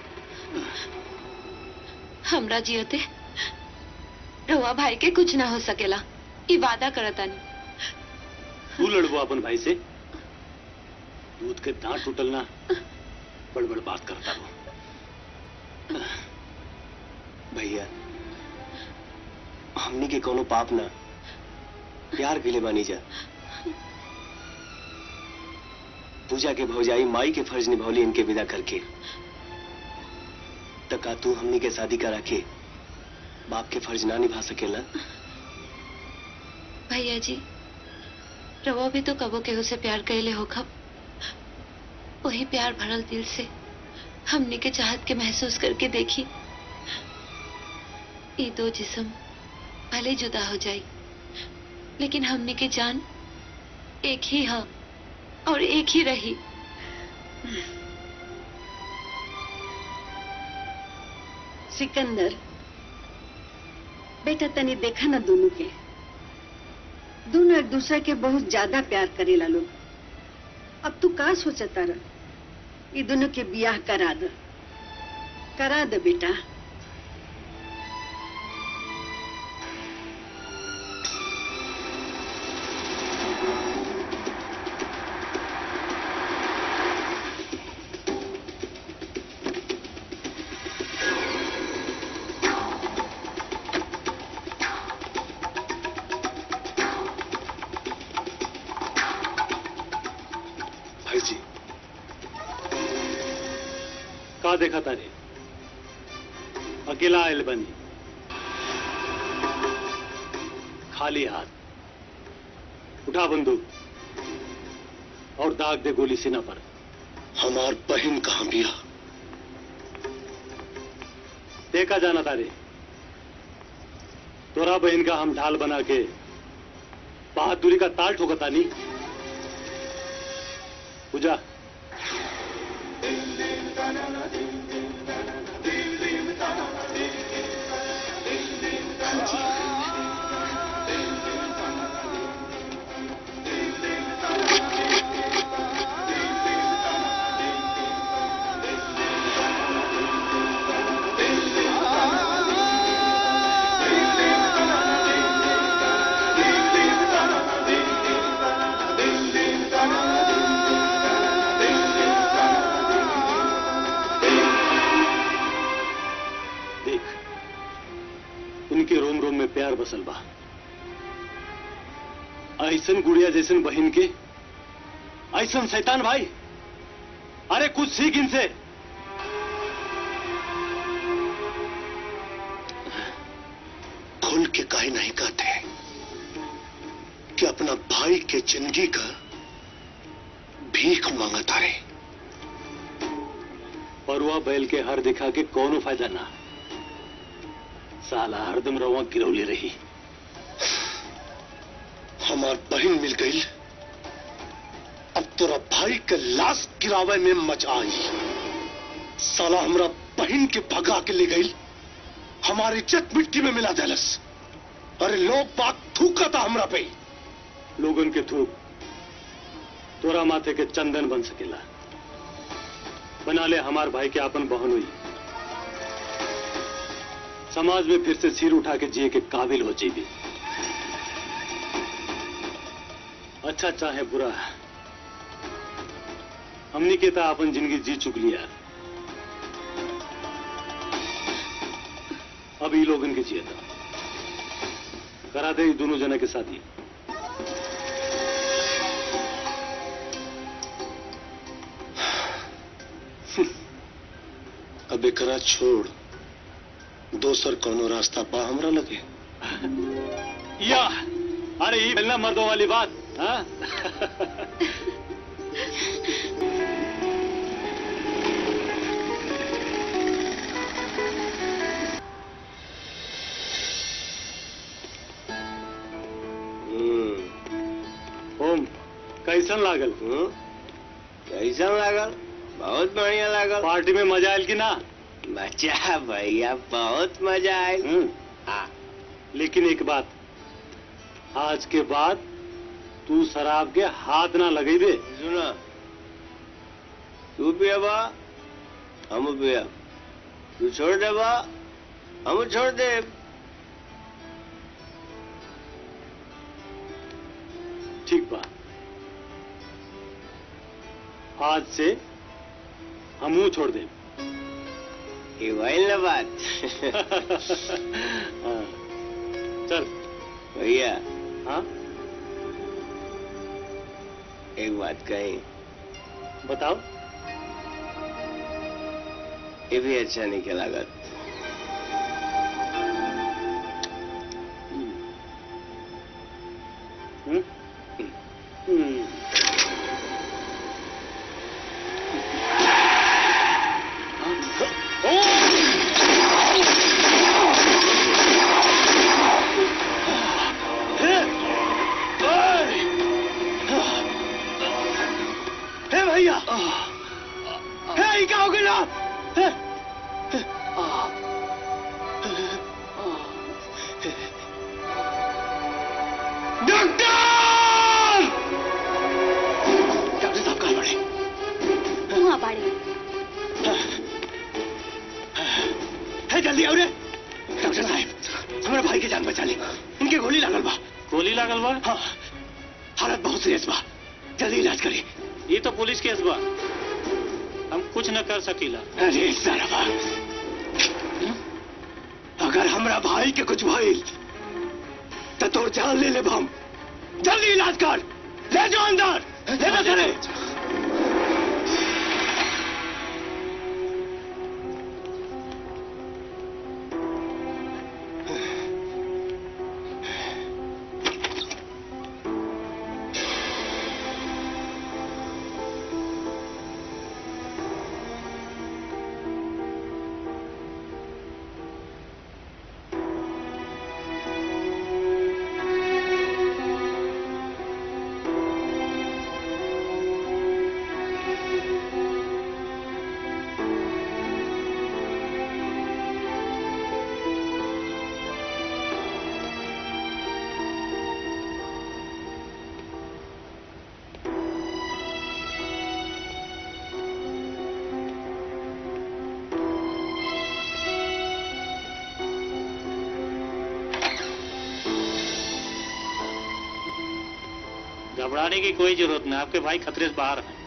हमरा जियते रवा भाई के कुछ ना हो सकेला ई वादा करतानी तू लड़बो अपन भाई से दूध के दांत टूटल ना बड़ बड़ बात करता रहो भैया हमनी के कोनो पाप ना प्यार के लिए बानी जा पूजा के भौजाई माई के फर्ज निभौली इनके विदा करके तका तू हमनी के शादी करा के बाप के फर्ज ना निभा सकेला भैया जी रवा भी तो कबो केहू से प्यार कैले हो खब वही प्यार भरल दिल से हमने के चाहत के महसूस करके देखी ये दो जिस्म भले जुदा हो जाई लेकिन हमने के जान एक ही हाँ और एक ही रही सिकंदर बेटा तनी देखा ना दोनों के दोनों एक दूसरे के बहुत ज्यादा प्यार करेला लोग अब तू का सोचता रह ये दोनों के बियाह करा दे करा दे बेटा भाई जी का देखा तारे अकेला आयल बनी खाली हाथ उठा बंदूक और दाग दे गोली सीना पर हमार बहन कहाँ बिया देखा जाना तारे तोरा बहन का हम ढाल बना के बहादुरी का ताल ठोकता नहीं पूजा देख उनके रोम रोम में प्यार बसल बा ऐसन गुड़िया जैसन बहन के ऐसन शैतान भाई अरे कुछ सीख इनसे खुल के काहे नहीं कहते कि अपना भाई के जिंदगी का भीख मांगता रहे परुआ बैल के हर दिखा के कोनो फायदा ना साला हरदम रवा गिरौली रही हमार बहन मिल गई अब तोरा भाई के लाश गिरावे में मजा आई साला हमरा बहन के भगा के ले गई हमारी इज्जत मिट्टी में मिला देलस अरे लोग बात थूका था हमरा पे लोगन के थूक तोरा माथे के चंदन बन सकेला बना ले हमार भाई के आपन बहन हुई समाज में फिर से सिर उठा के जिए के काबिल हो जाइए अच्छा चाहे बुरा हमनी के ता अपन जिंदगी जी चुक लिया अब ई लोगन के जिए था करा दे ई दोनों जना के साथी अब एकरा छोड़ दोसर कोनो रास्ता पा हमरा लगे या अरे ये मिलना मर्दों वाली बात हाँ? ओम कैसन लागल कैसन लागल बहुत बढ़िया लागल पार्टी में मजा आयल कि ना मजा भैया बहुत मजा आयल हम्म, हाँ लेकिन एक बात आज के बाद तू शराब के हाथ ना लगे दे सुनो तू पियबा हम पियब तू छोड़ देबा हम छोड़ देब ठीक बा आज से हमू छोड़ दे ये भइल ना बात हाँ, चल भैया हाँ एक बात कही बताओ ये भी अच्छा नहीं के लागत हम्म? हम्म। हे भैया हे क्या हो गया हे, डॉक्टर डॉक्टर साहब कहाँ पड़े वहाँ बाड़ी है जल्दी आओ रे डॉक्टर साहब हमारे भाई की जान बचा ली इनके गोली लागल बा गोली लागल बा हाँ हालत बहुत सीरियस बा जल्दी इलाज करी ये तो पुलिस केस बा हम कुछ न कर सकीला अरे सारा अगर हमरा भाई के कुछ भइल तो तोर जान ले ले हम जल्दी इलाज कर ले जाओ अंदर ले जा करे घबराने की कोई जरूरत नहीं आपके भाई खतरे से बाहर हैं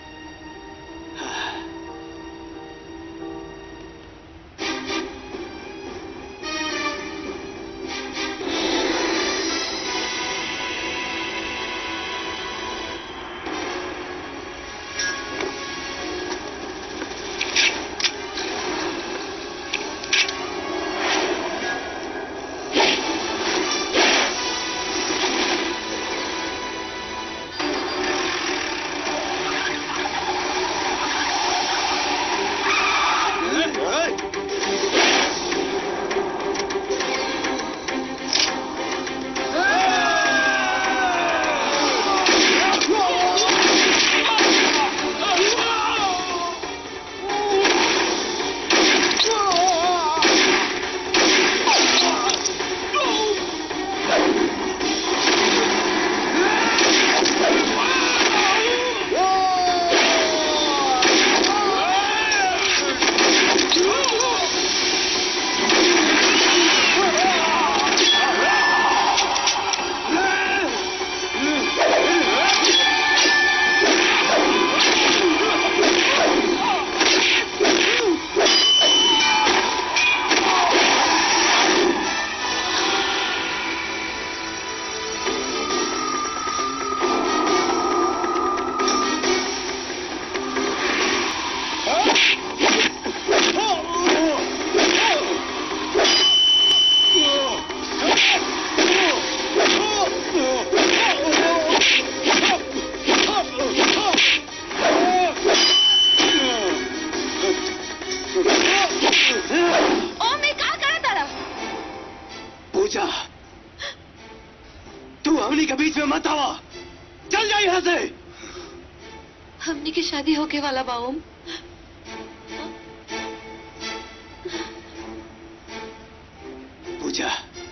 ओम ये का करत तारा पूजा तू हमनी के बीच में मत आवा चल जा यहाँ से हमने की शादी होके वाला बा ओम पूजा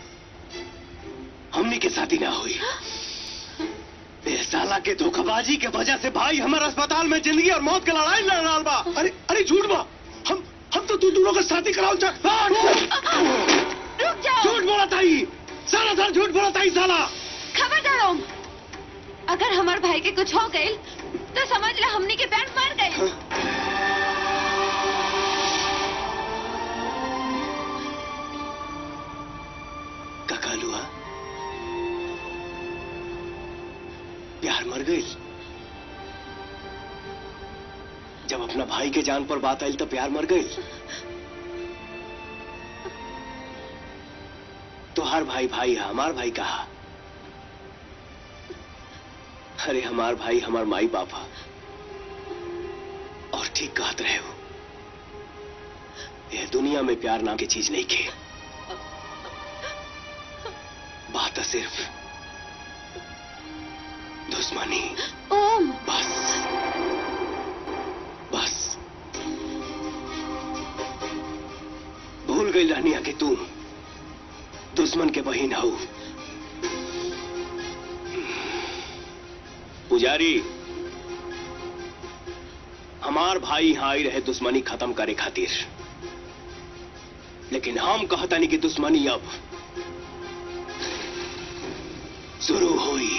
हमनी के शादी ना हुई ए साला के धोखाबाजी के वजह से भाई हमारे अस्पताल में जिंदगी और मौत की लड़ाई लड़ रहा बा अरे अरे झूठ बा हम हम तो तू दोनों का शादी कराओ चा रुक जाओ झूठ बोला था ही सारा साल झूठ बोला था ही साला खबरदार ओम अगर हमार भाई के कुछ हो गई तो समझ ले हमनी के पैर मर गई ककालुआ प्यार मर गई जब अपना भाई के जान पर बात आई तो प्यार मर गई तो हर भाई भाई है हमार भाई कहा अरे हमार भाई हमार माई बापा और ठीक कहत रहे हो यह दुनिया में प्यार नाम की चीज नहीं खे बात है सिर्फ दुश्मनी ओम बस बस भूल गई रानिया कि तुम दुश्मन के बहन हो पुजारी हमार भाई यहाँ आई रहे दुश्मनी खत्म करे खातिर लेकिन हम कहता नहीं कि दुश्मनी अब शुरू हुई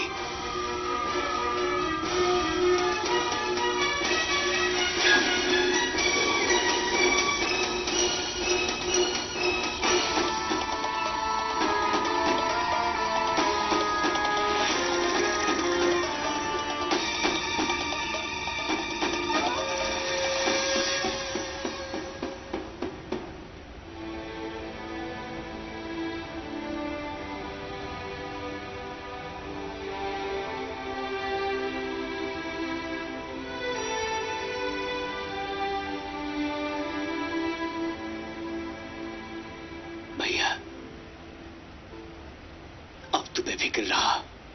भैया अब तू बेफिक्र रहा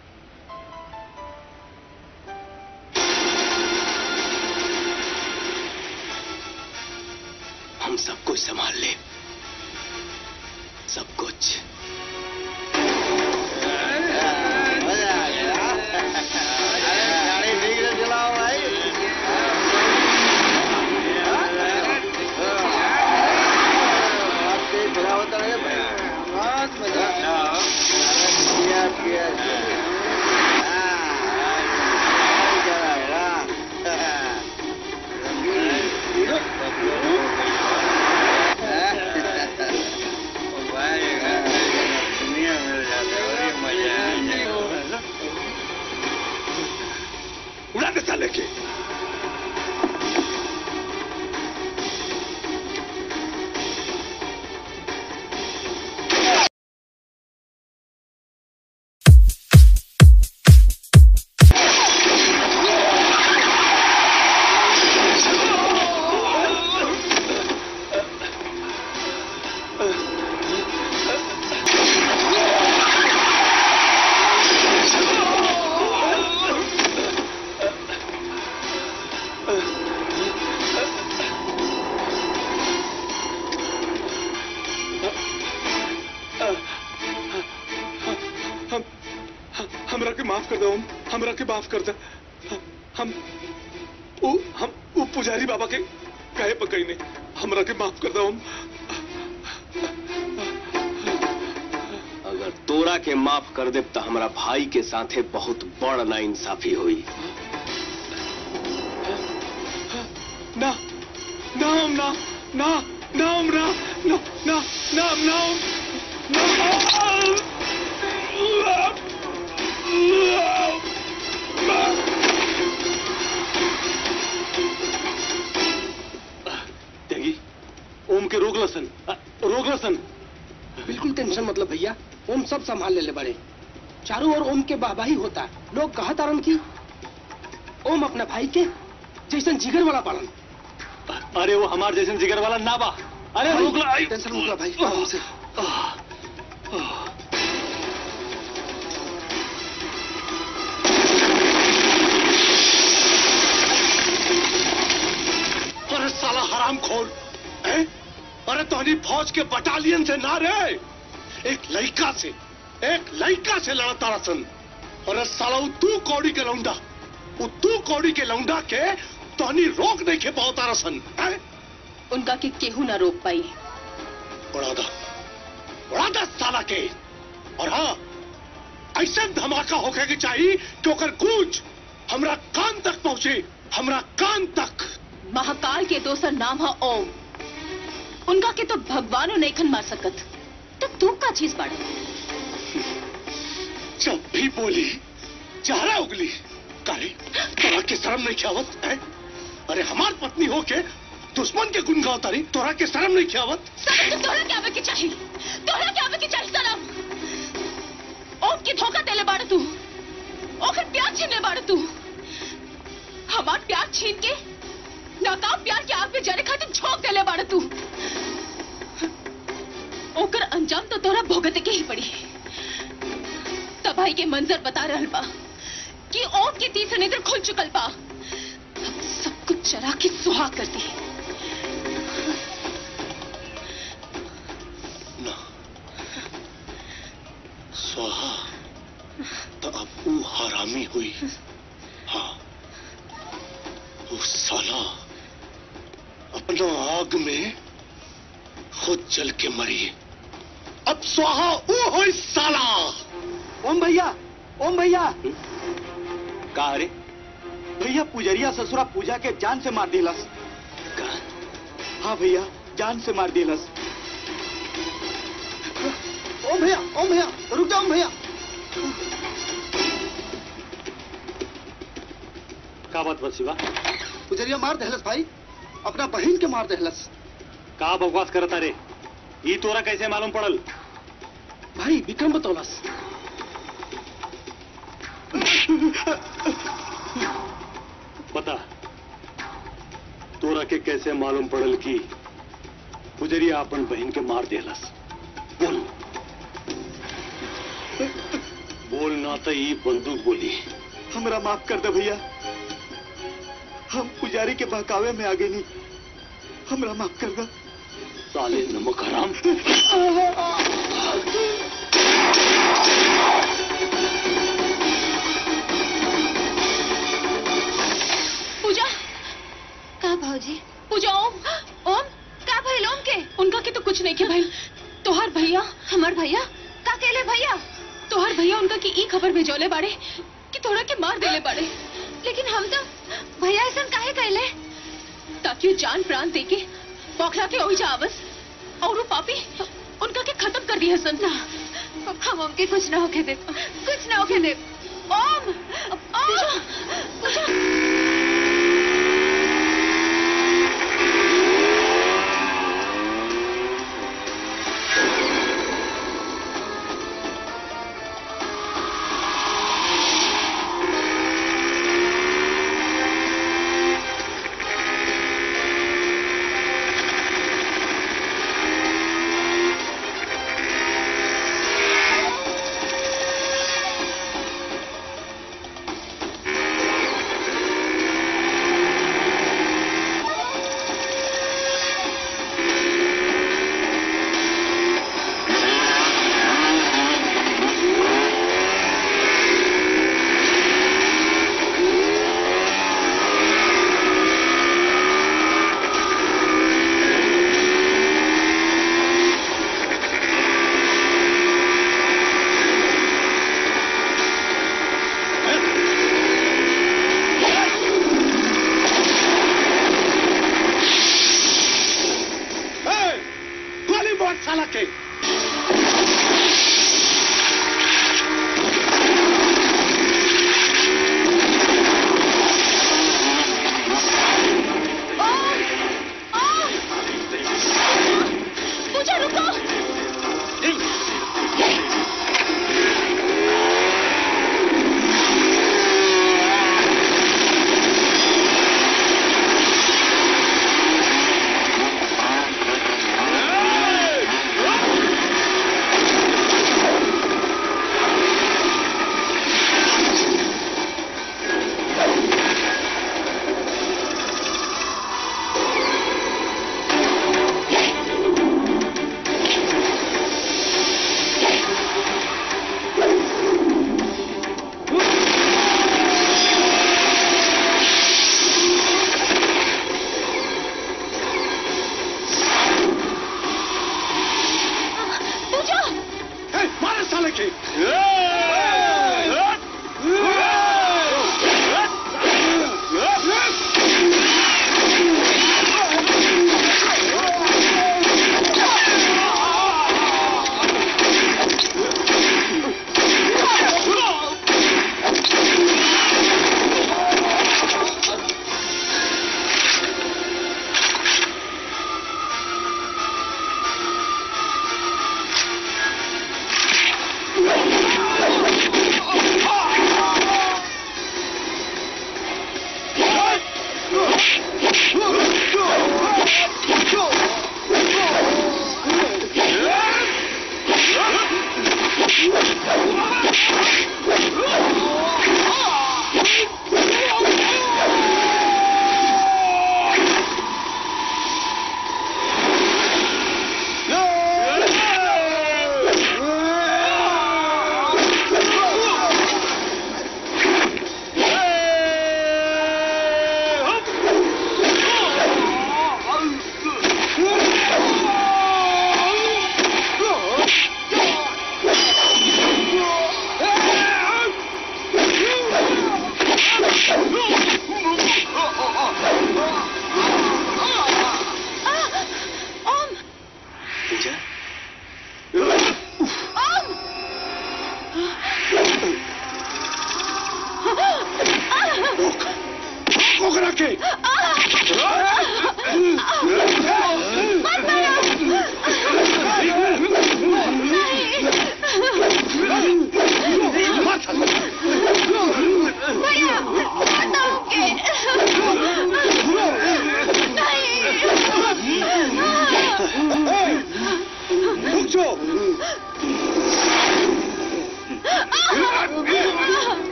हम सब कुछ संभाल ले सब कुछ माफ कर दो ओम हमरा के माफ कर दे हम वो हम वो पुजारी बाबा के कहे पकई ने हमरा के माफ कर दो ओम अगर तोरा के माफ कर दे तो हमारा भाई के साथे बहुत बड़ ना इंसाफी हुई ना ना ओम ना ना ना ओम ना ना ना ना ना ओम ना त्यागी ओम के रोक लसन अ, रोक लसन बिल्कुल टेंशन मतलब भैया ओम सब संभाल ले ले बड़े चारों ओर ओम के वाहवाही होता लोग कहा तारन की ओम अपने भाई के जैसन जिगर वाला पालन अरे वो हमार जैसे जिगर वाला ना बा अरे रोक ला आई। टेंशन मत लो भाई आराम से अरे साला हराम खोर हैं? अरे तोहनी फौज के बटालियन से ना रे एक लड़का से एक लड़का से लड़ा तारा सन अरे साला वो तू कौड़ी के लौंडा वो तू कौड़ी के लौंडा के तोहनी रोक नहीं के पाओ तारा सन हैं? उनका के केहू ना रोक पाई उड़ा दा उड़ा दा साला के और हाँ ऐसे धमाका होके के चाहिए कि ओकर गूंज हमरा कान तक पहुंचे हमरा कान तक महाकाल के दोसर नाम है ओम उनका के तो भगवानो नैखन मार सकत तो तू का चीज बाड़े जब भी बोली चेहरा उगली काहे तोरा के शर्म नहीं खियावत है अरे हमार पत्नी हो के दुश्मन के गुण गाओ तारी तोरा के शर्म नहीं खियावत सनम तो तोहरा क्या के चाहिए तोहरा क्या के चाहिए सनम ओम की धोखा देले बाड़ तू ओकर प्यार छीनले बाड़ तू हमार प्यार छीन के नाकाम प्यार के आग में जले खातिर झोंक देले बाड़ तू ओकर अंजाम तो तोरा भोगते के ही पड़ी तबाही के मंजर बता रहल बा कि ओम के तीसरे नेत्र खुल चुकल बा अब सब कुछ चरा के सुहा कर दी ना स्वाहा तो अब वो हरामी हुई हाँ वो साला अपना आग में खुद जल के मरी अब स्वाहा वो हो साला ओम भैया ओम भैया का रे भैया पुजरिया ससुरा पूजा के जान से मार दिलस का हाँ भैया जान से मार दिलस ओम भैया ओम भैया रुक जाओ ओम भैया का बात बस शिवा पुजरिया मार दहलस भाई अपना बहन के मार दहलस का बकवास करता रे ई तोरा कैसे मालूम पड़ल भाई विक्रम बतौलस बता तोरा के कैसे मालूम पड़ल कि गुजरिया अपन बहन के मार देलस बोल बोल ना तो ई बंदूक बोली हमरा माफ कर दे भैया हम पुजारी के बहकावे में आगे नहीं हमरा माफ कर दे साले नमक हराम पूजा का भाजी पूजा ओम ओम का भइल ओम के उनका के तो कुछ नहीं के भाई तोहार भैया हमार भैया का केले भैया तोहार भैया उनका की ई खबर भेजौले बाड़े कि तोरा के मार देले बाड़े लेकिन हम तो भैया ऐसा काहे कहले ताकि वो जान प्राण दे के बौखला के ओई जावस और वो पापी उनका के खत्म कर दी हसन ना हम ओम के कुछ ना होके दे कुछ ना होके दे ओम ओम पूजा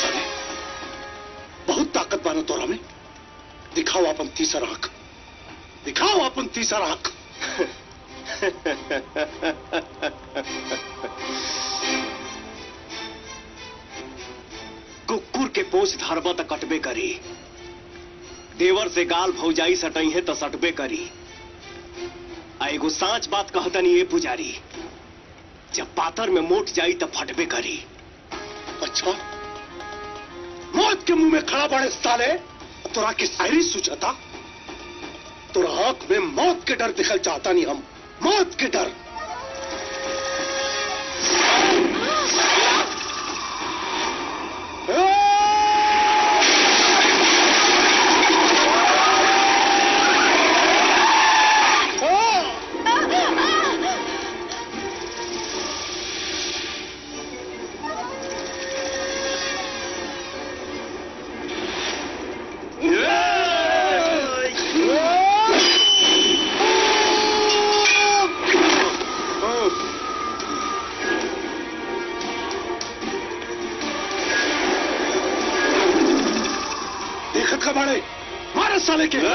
साले बहुत ताकत बाना तोरा में दिखाओ अपन तीसरा आंख दिखाओ अपन तीसरा आंख कुकुर के पोछ धरबा त कटबे करी देवर से गाल भौजाई सटई है तो सटबे करी आ एगो सांच बात कहतनी ए पुजारी जब पातर में मोट जाई तो फटबे करी अच्छा मौत के मुंह में खड़ा पड़े साले तोरा की शायरी सूझता तोरा आंख में मौत के डर दिखल चाहता नहीं हम मौत के डर देखत का बाड़े मारे साले के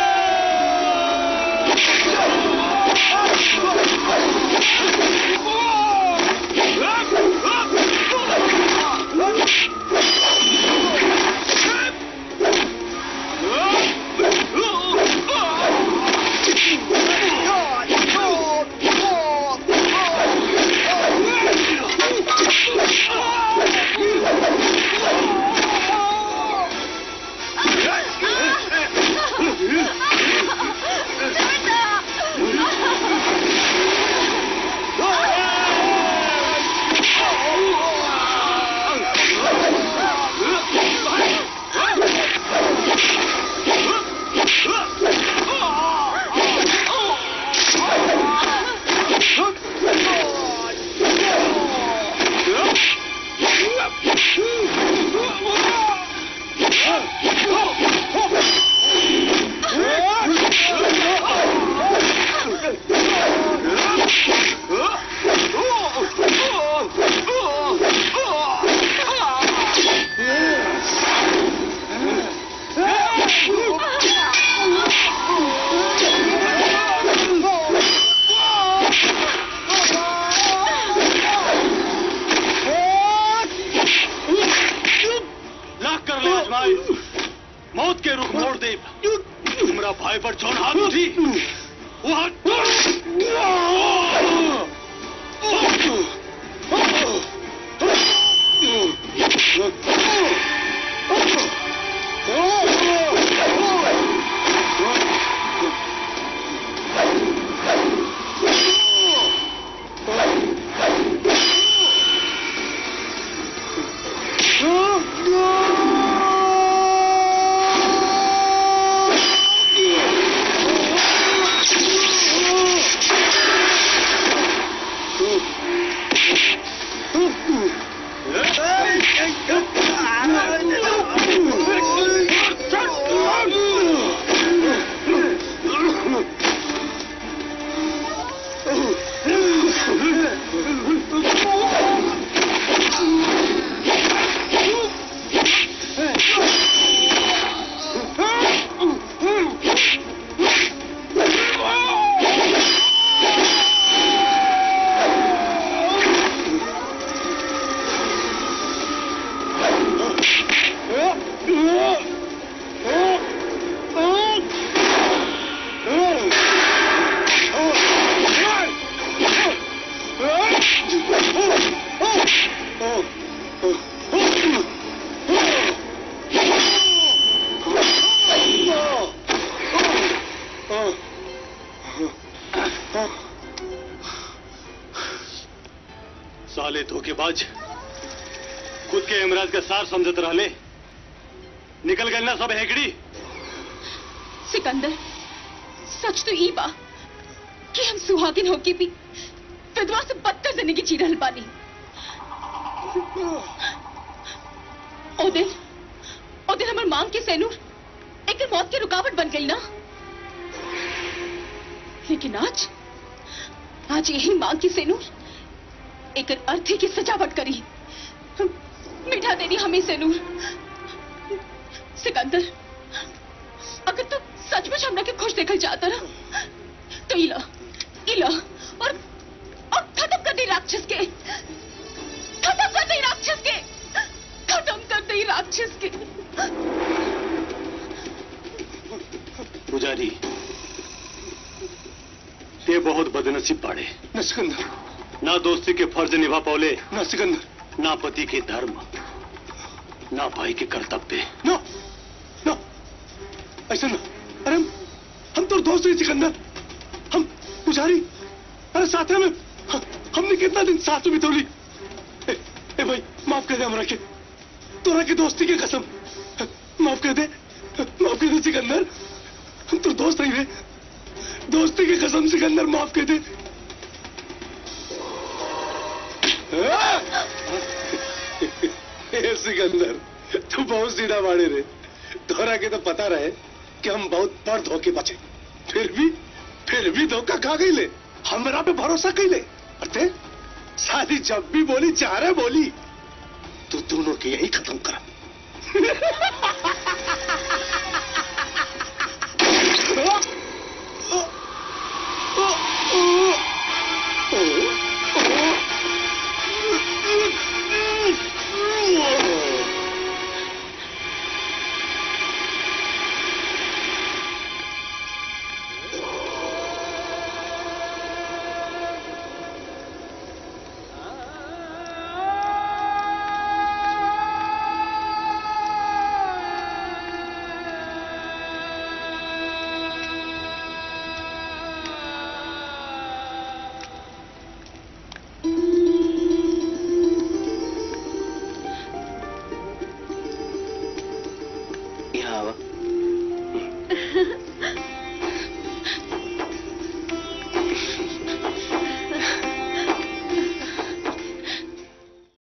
लाख कर ले भाई मौत के रुख मोड़ दे तुमरा भाई पर जौन हाथ उठी वो हाथ साले धोखेबाज खुद के इमराज का सार समझत रहले निकल गए ना सब हेकड़ी सिकंदर सच तो ई बा कि हम सुहागिन होके भी विधवा से बदतर जिंदगी जी रहल बानी ओ दिन ओ दिन हमर मांग के सैनूर एक मौत की रुकावट बन गई ना लेकिन आज आज यही मांग की सैनूर एक अर्थी की सजावट करी बैठा देनी हमें से नूर सिकंदर अगर तू सचमुच हमरा के खुश देखल चाहता ना तो इला इला और और खत्म कर दे राक्षस के खत्म कर दे राक्षस के खत्म कर दे राक्षस के पुजारी ये बहुत बदनसीब पाड़े न सिकंदर ना दोस्ती के फर्ज निभा पौले न सिकंदर ना पति के धर्म ना भाई के कर्तव्य नो नो ऐसा ना अरे हम हम तो दोस्त ही सिकंदर हम पुजारी अरे साथ में ह- हमने कितना दिन साथ में बितौली ए, ए भाई माफ कर दे हमरा के तोरा की दोस्ती की कसम माफ कर दे माफ कर दे सिकंदर हम तो दोस्त नहीं रहे दोस्ती की कसम सिकंदर माफ कर दे ए, सिकंदर तू बहुत सीधा बाड़े रे तोरा के तो पता रहे कि हम बहुत बड़ धोखे बचे फिर भी फिर भी धोखा खा गई ले हमरा पे भरोसा कैले अरे साली जब भी बोली चारे बोली तू दोनों के यही खत्म कर यहाँ आवा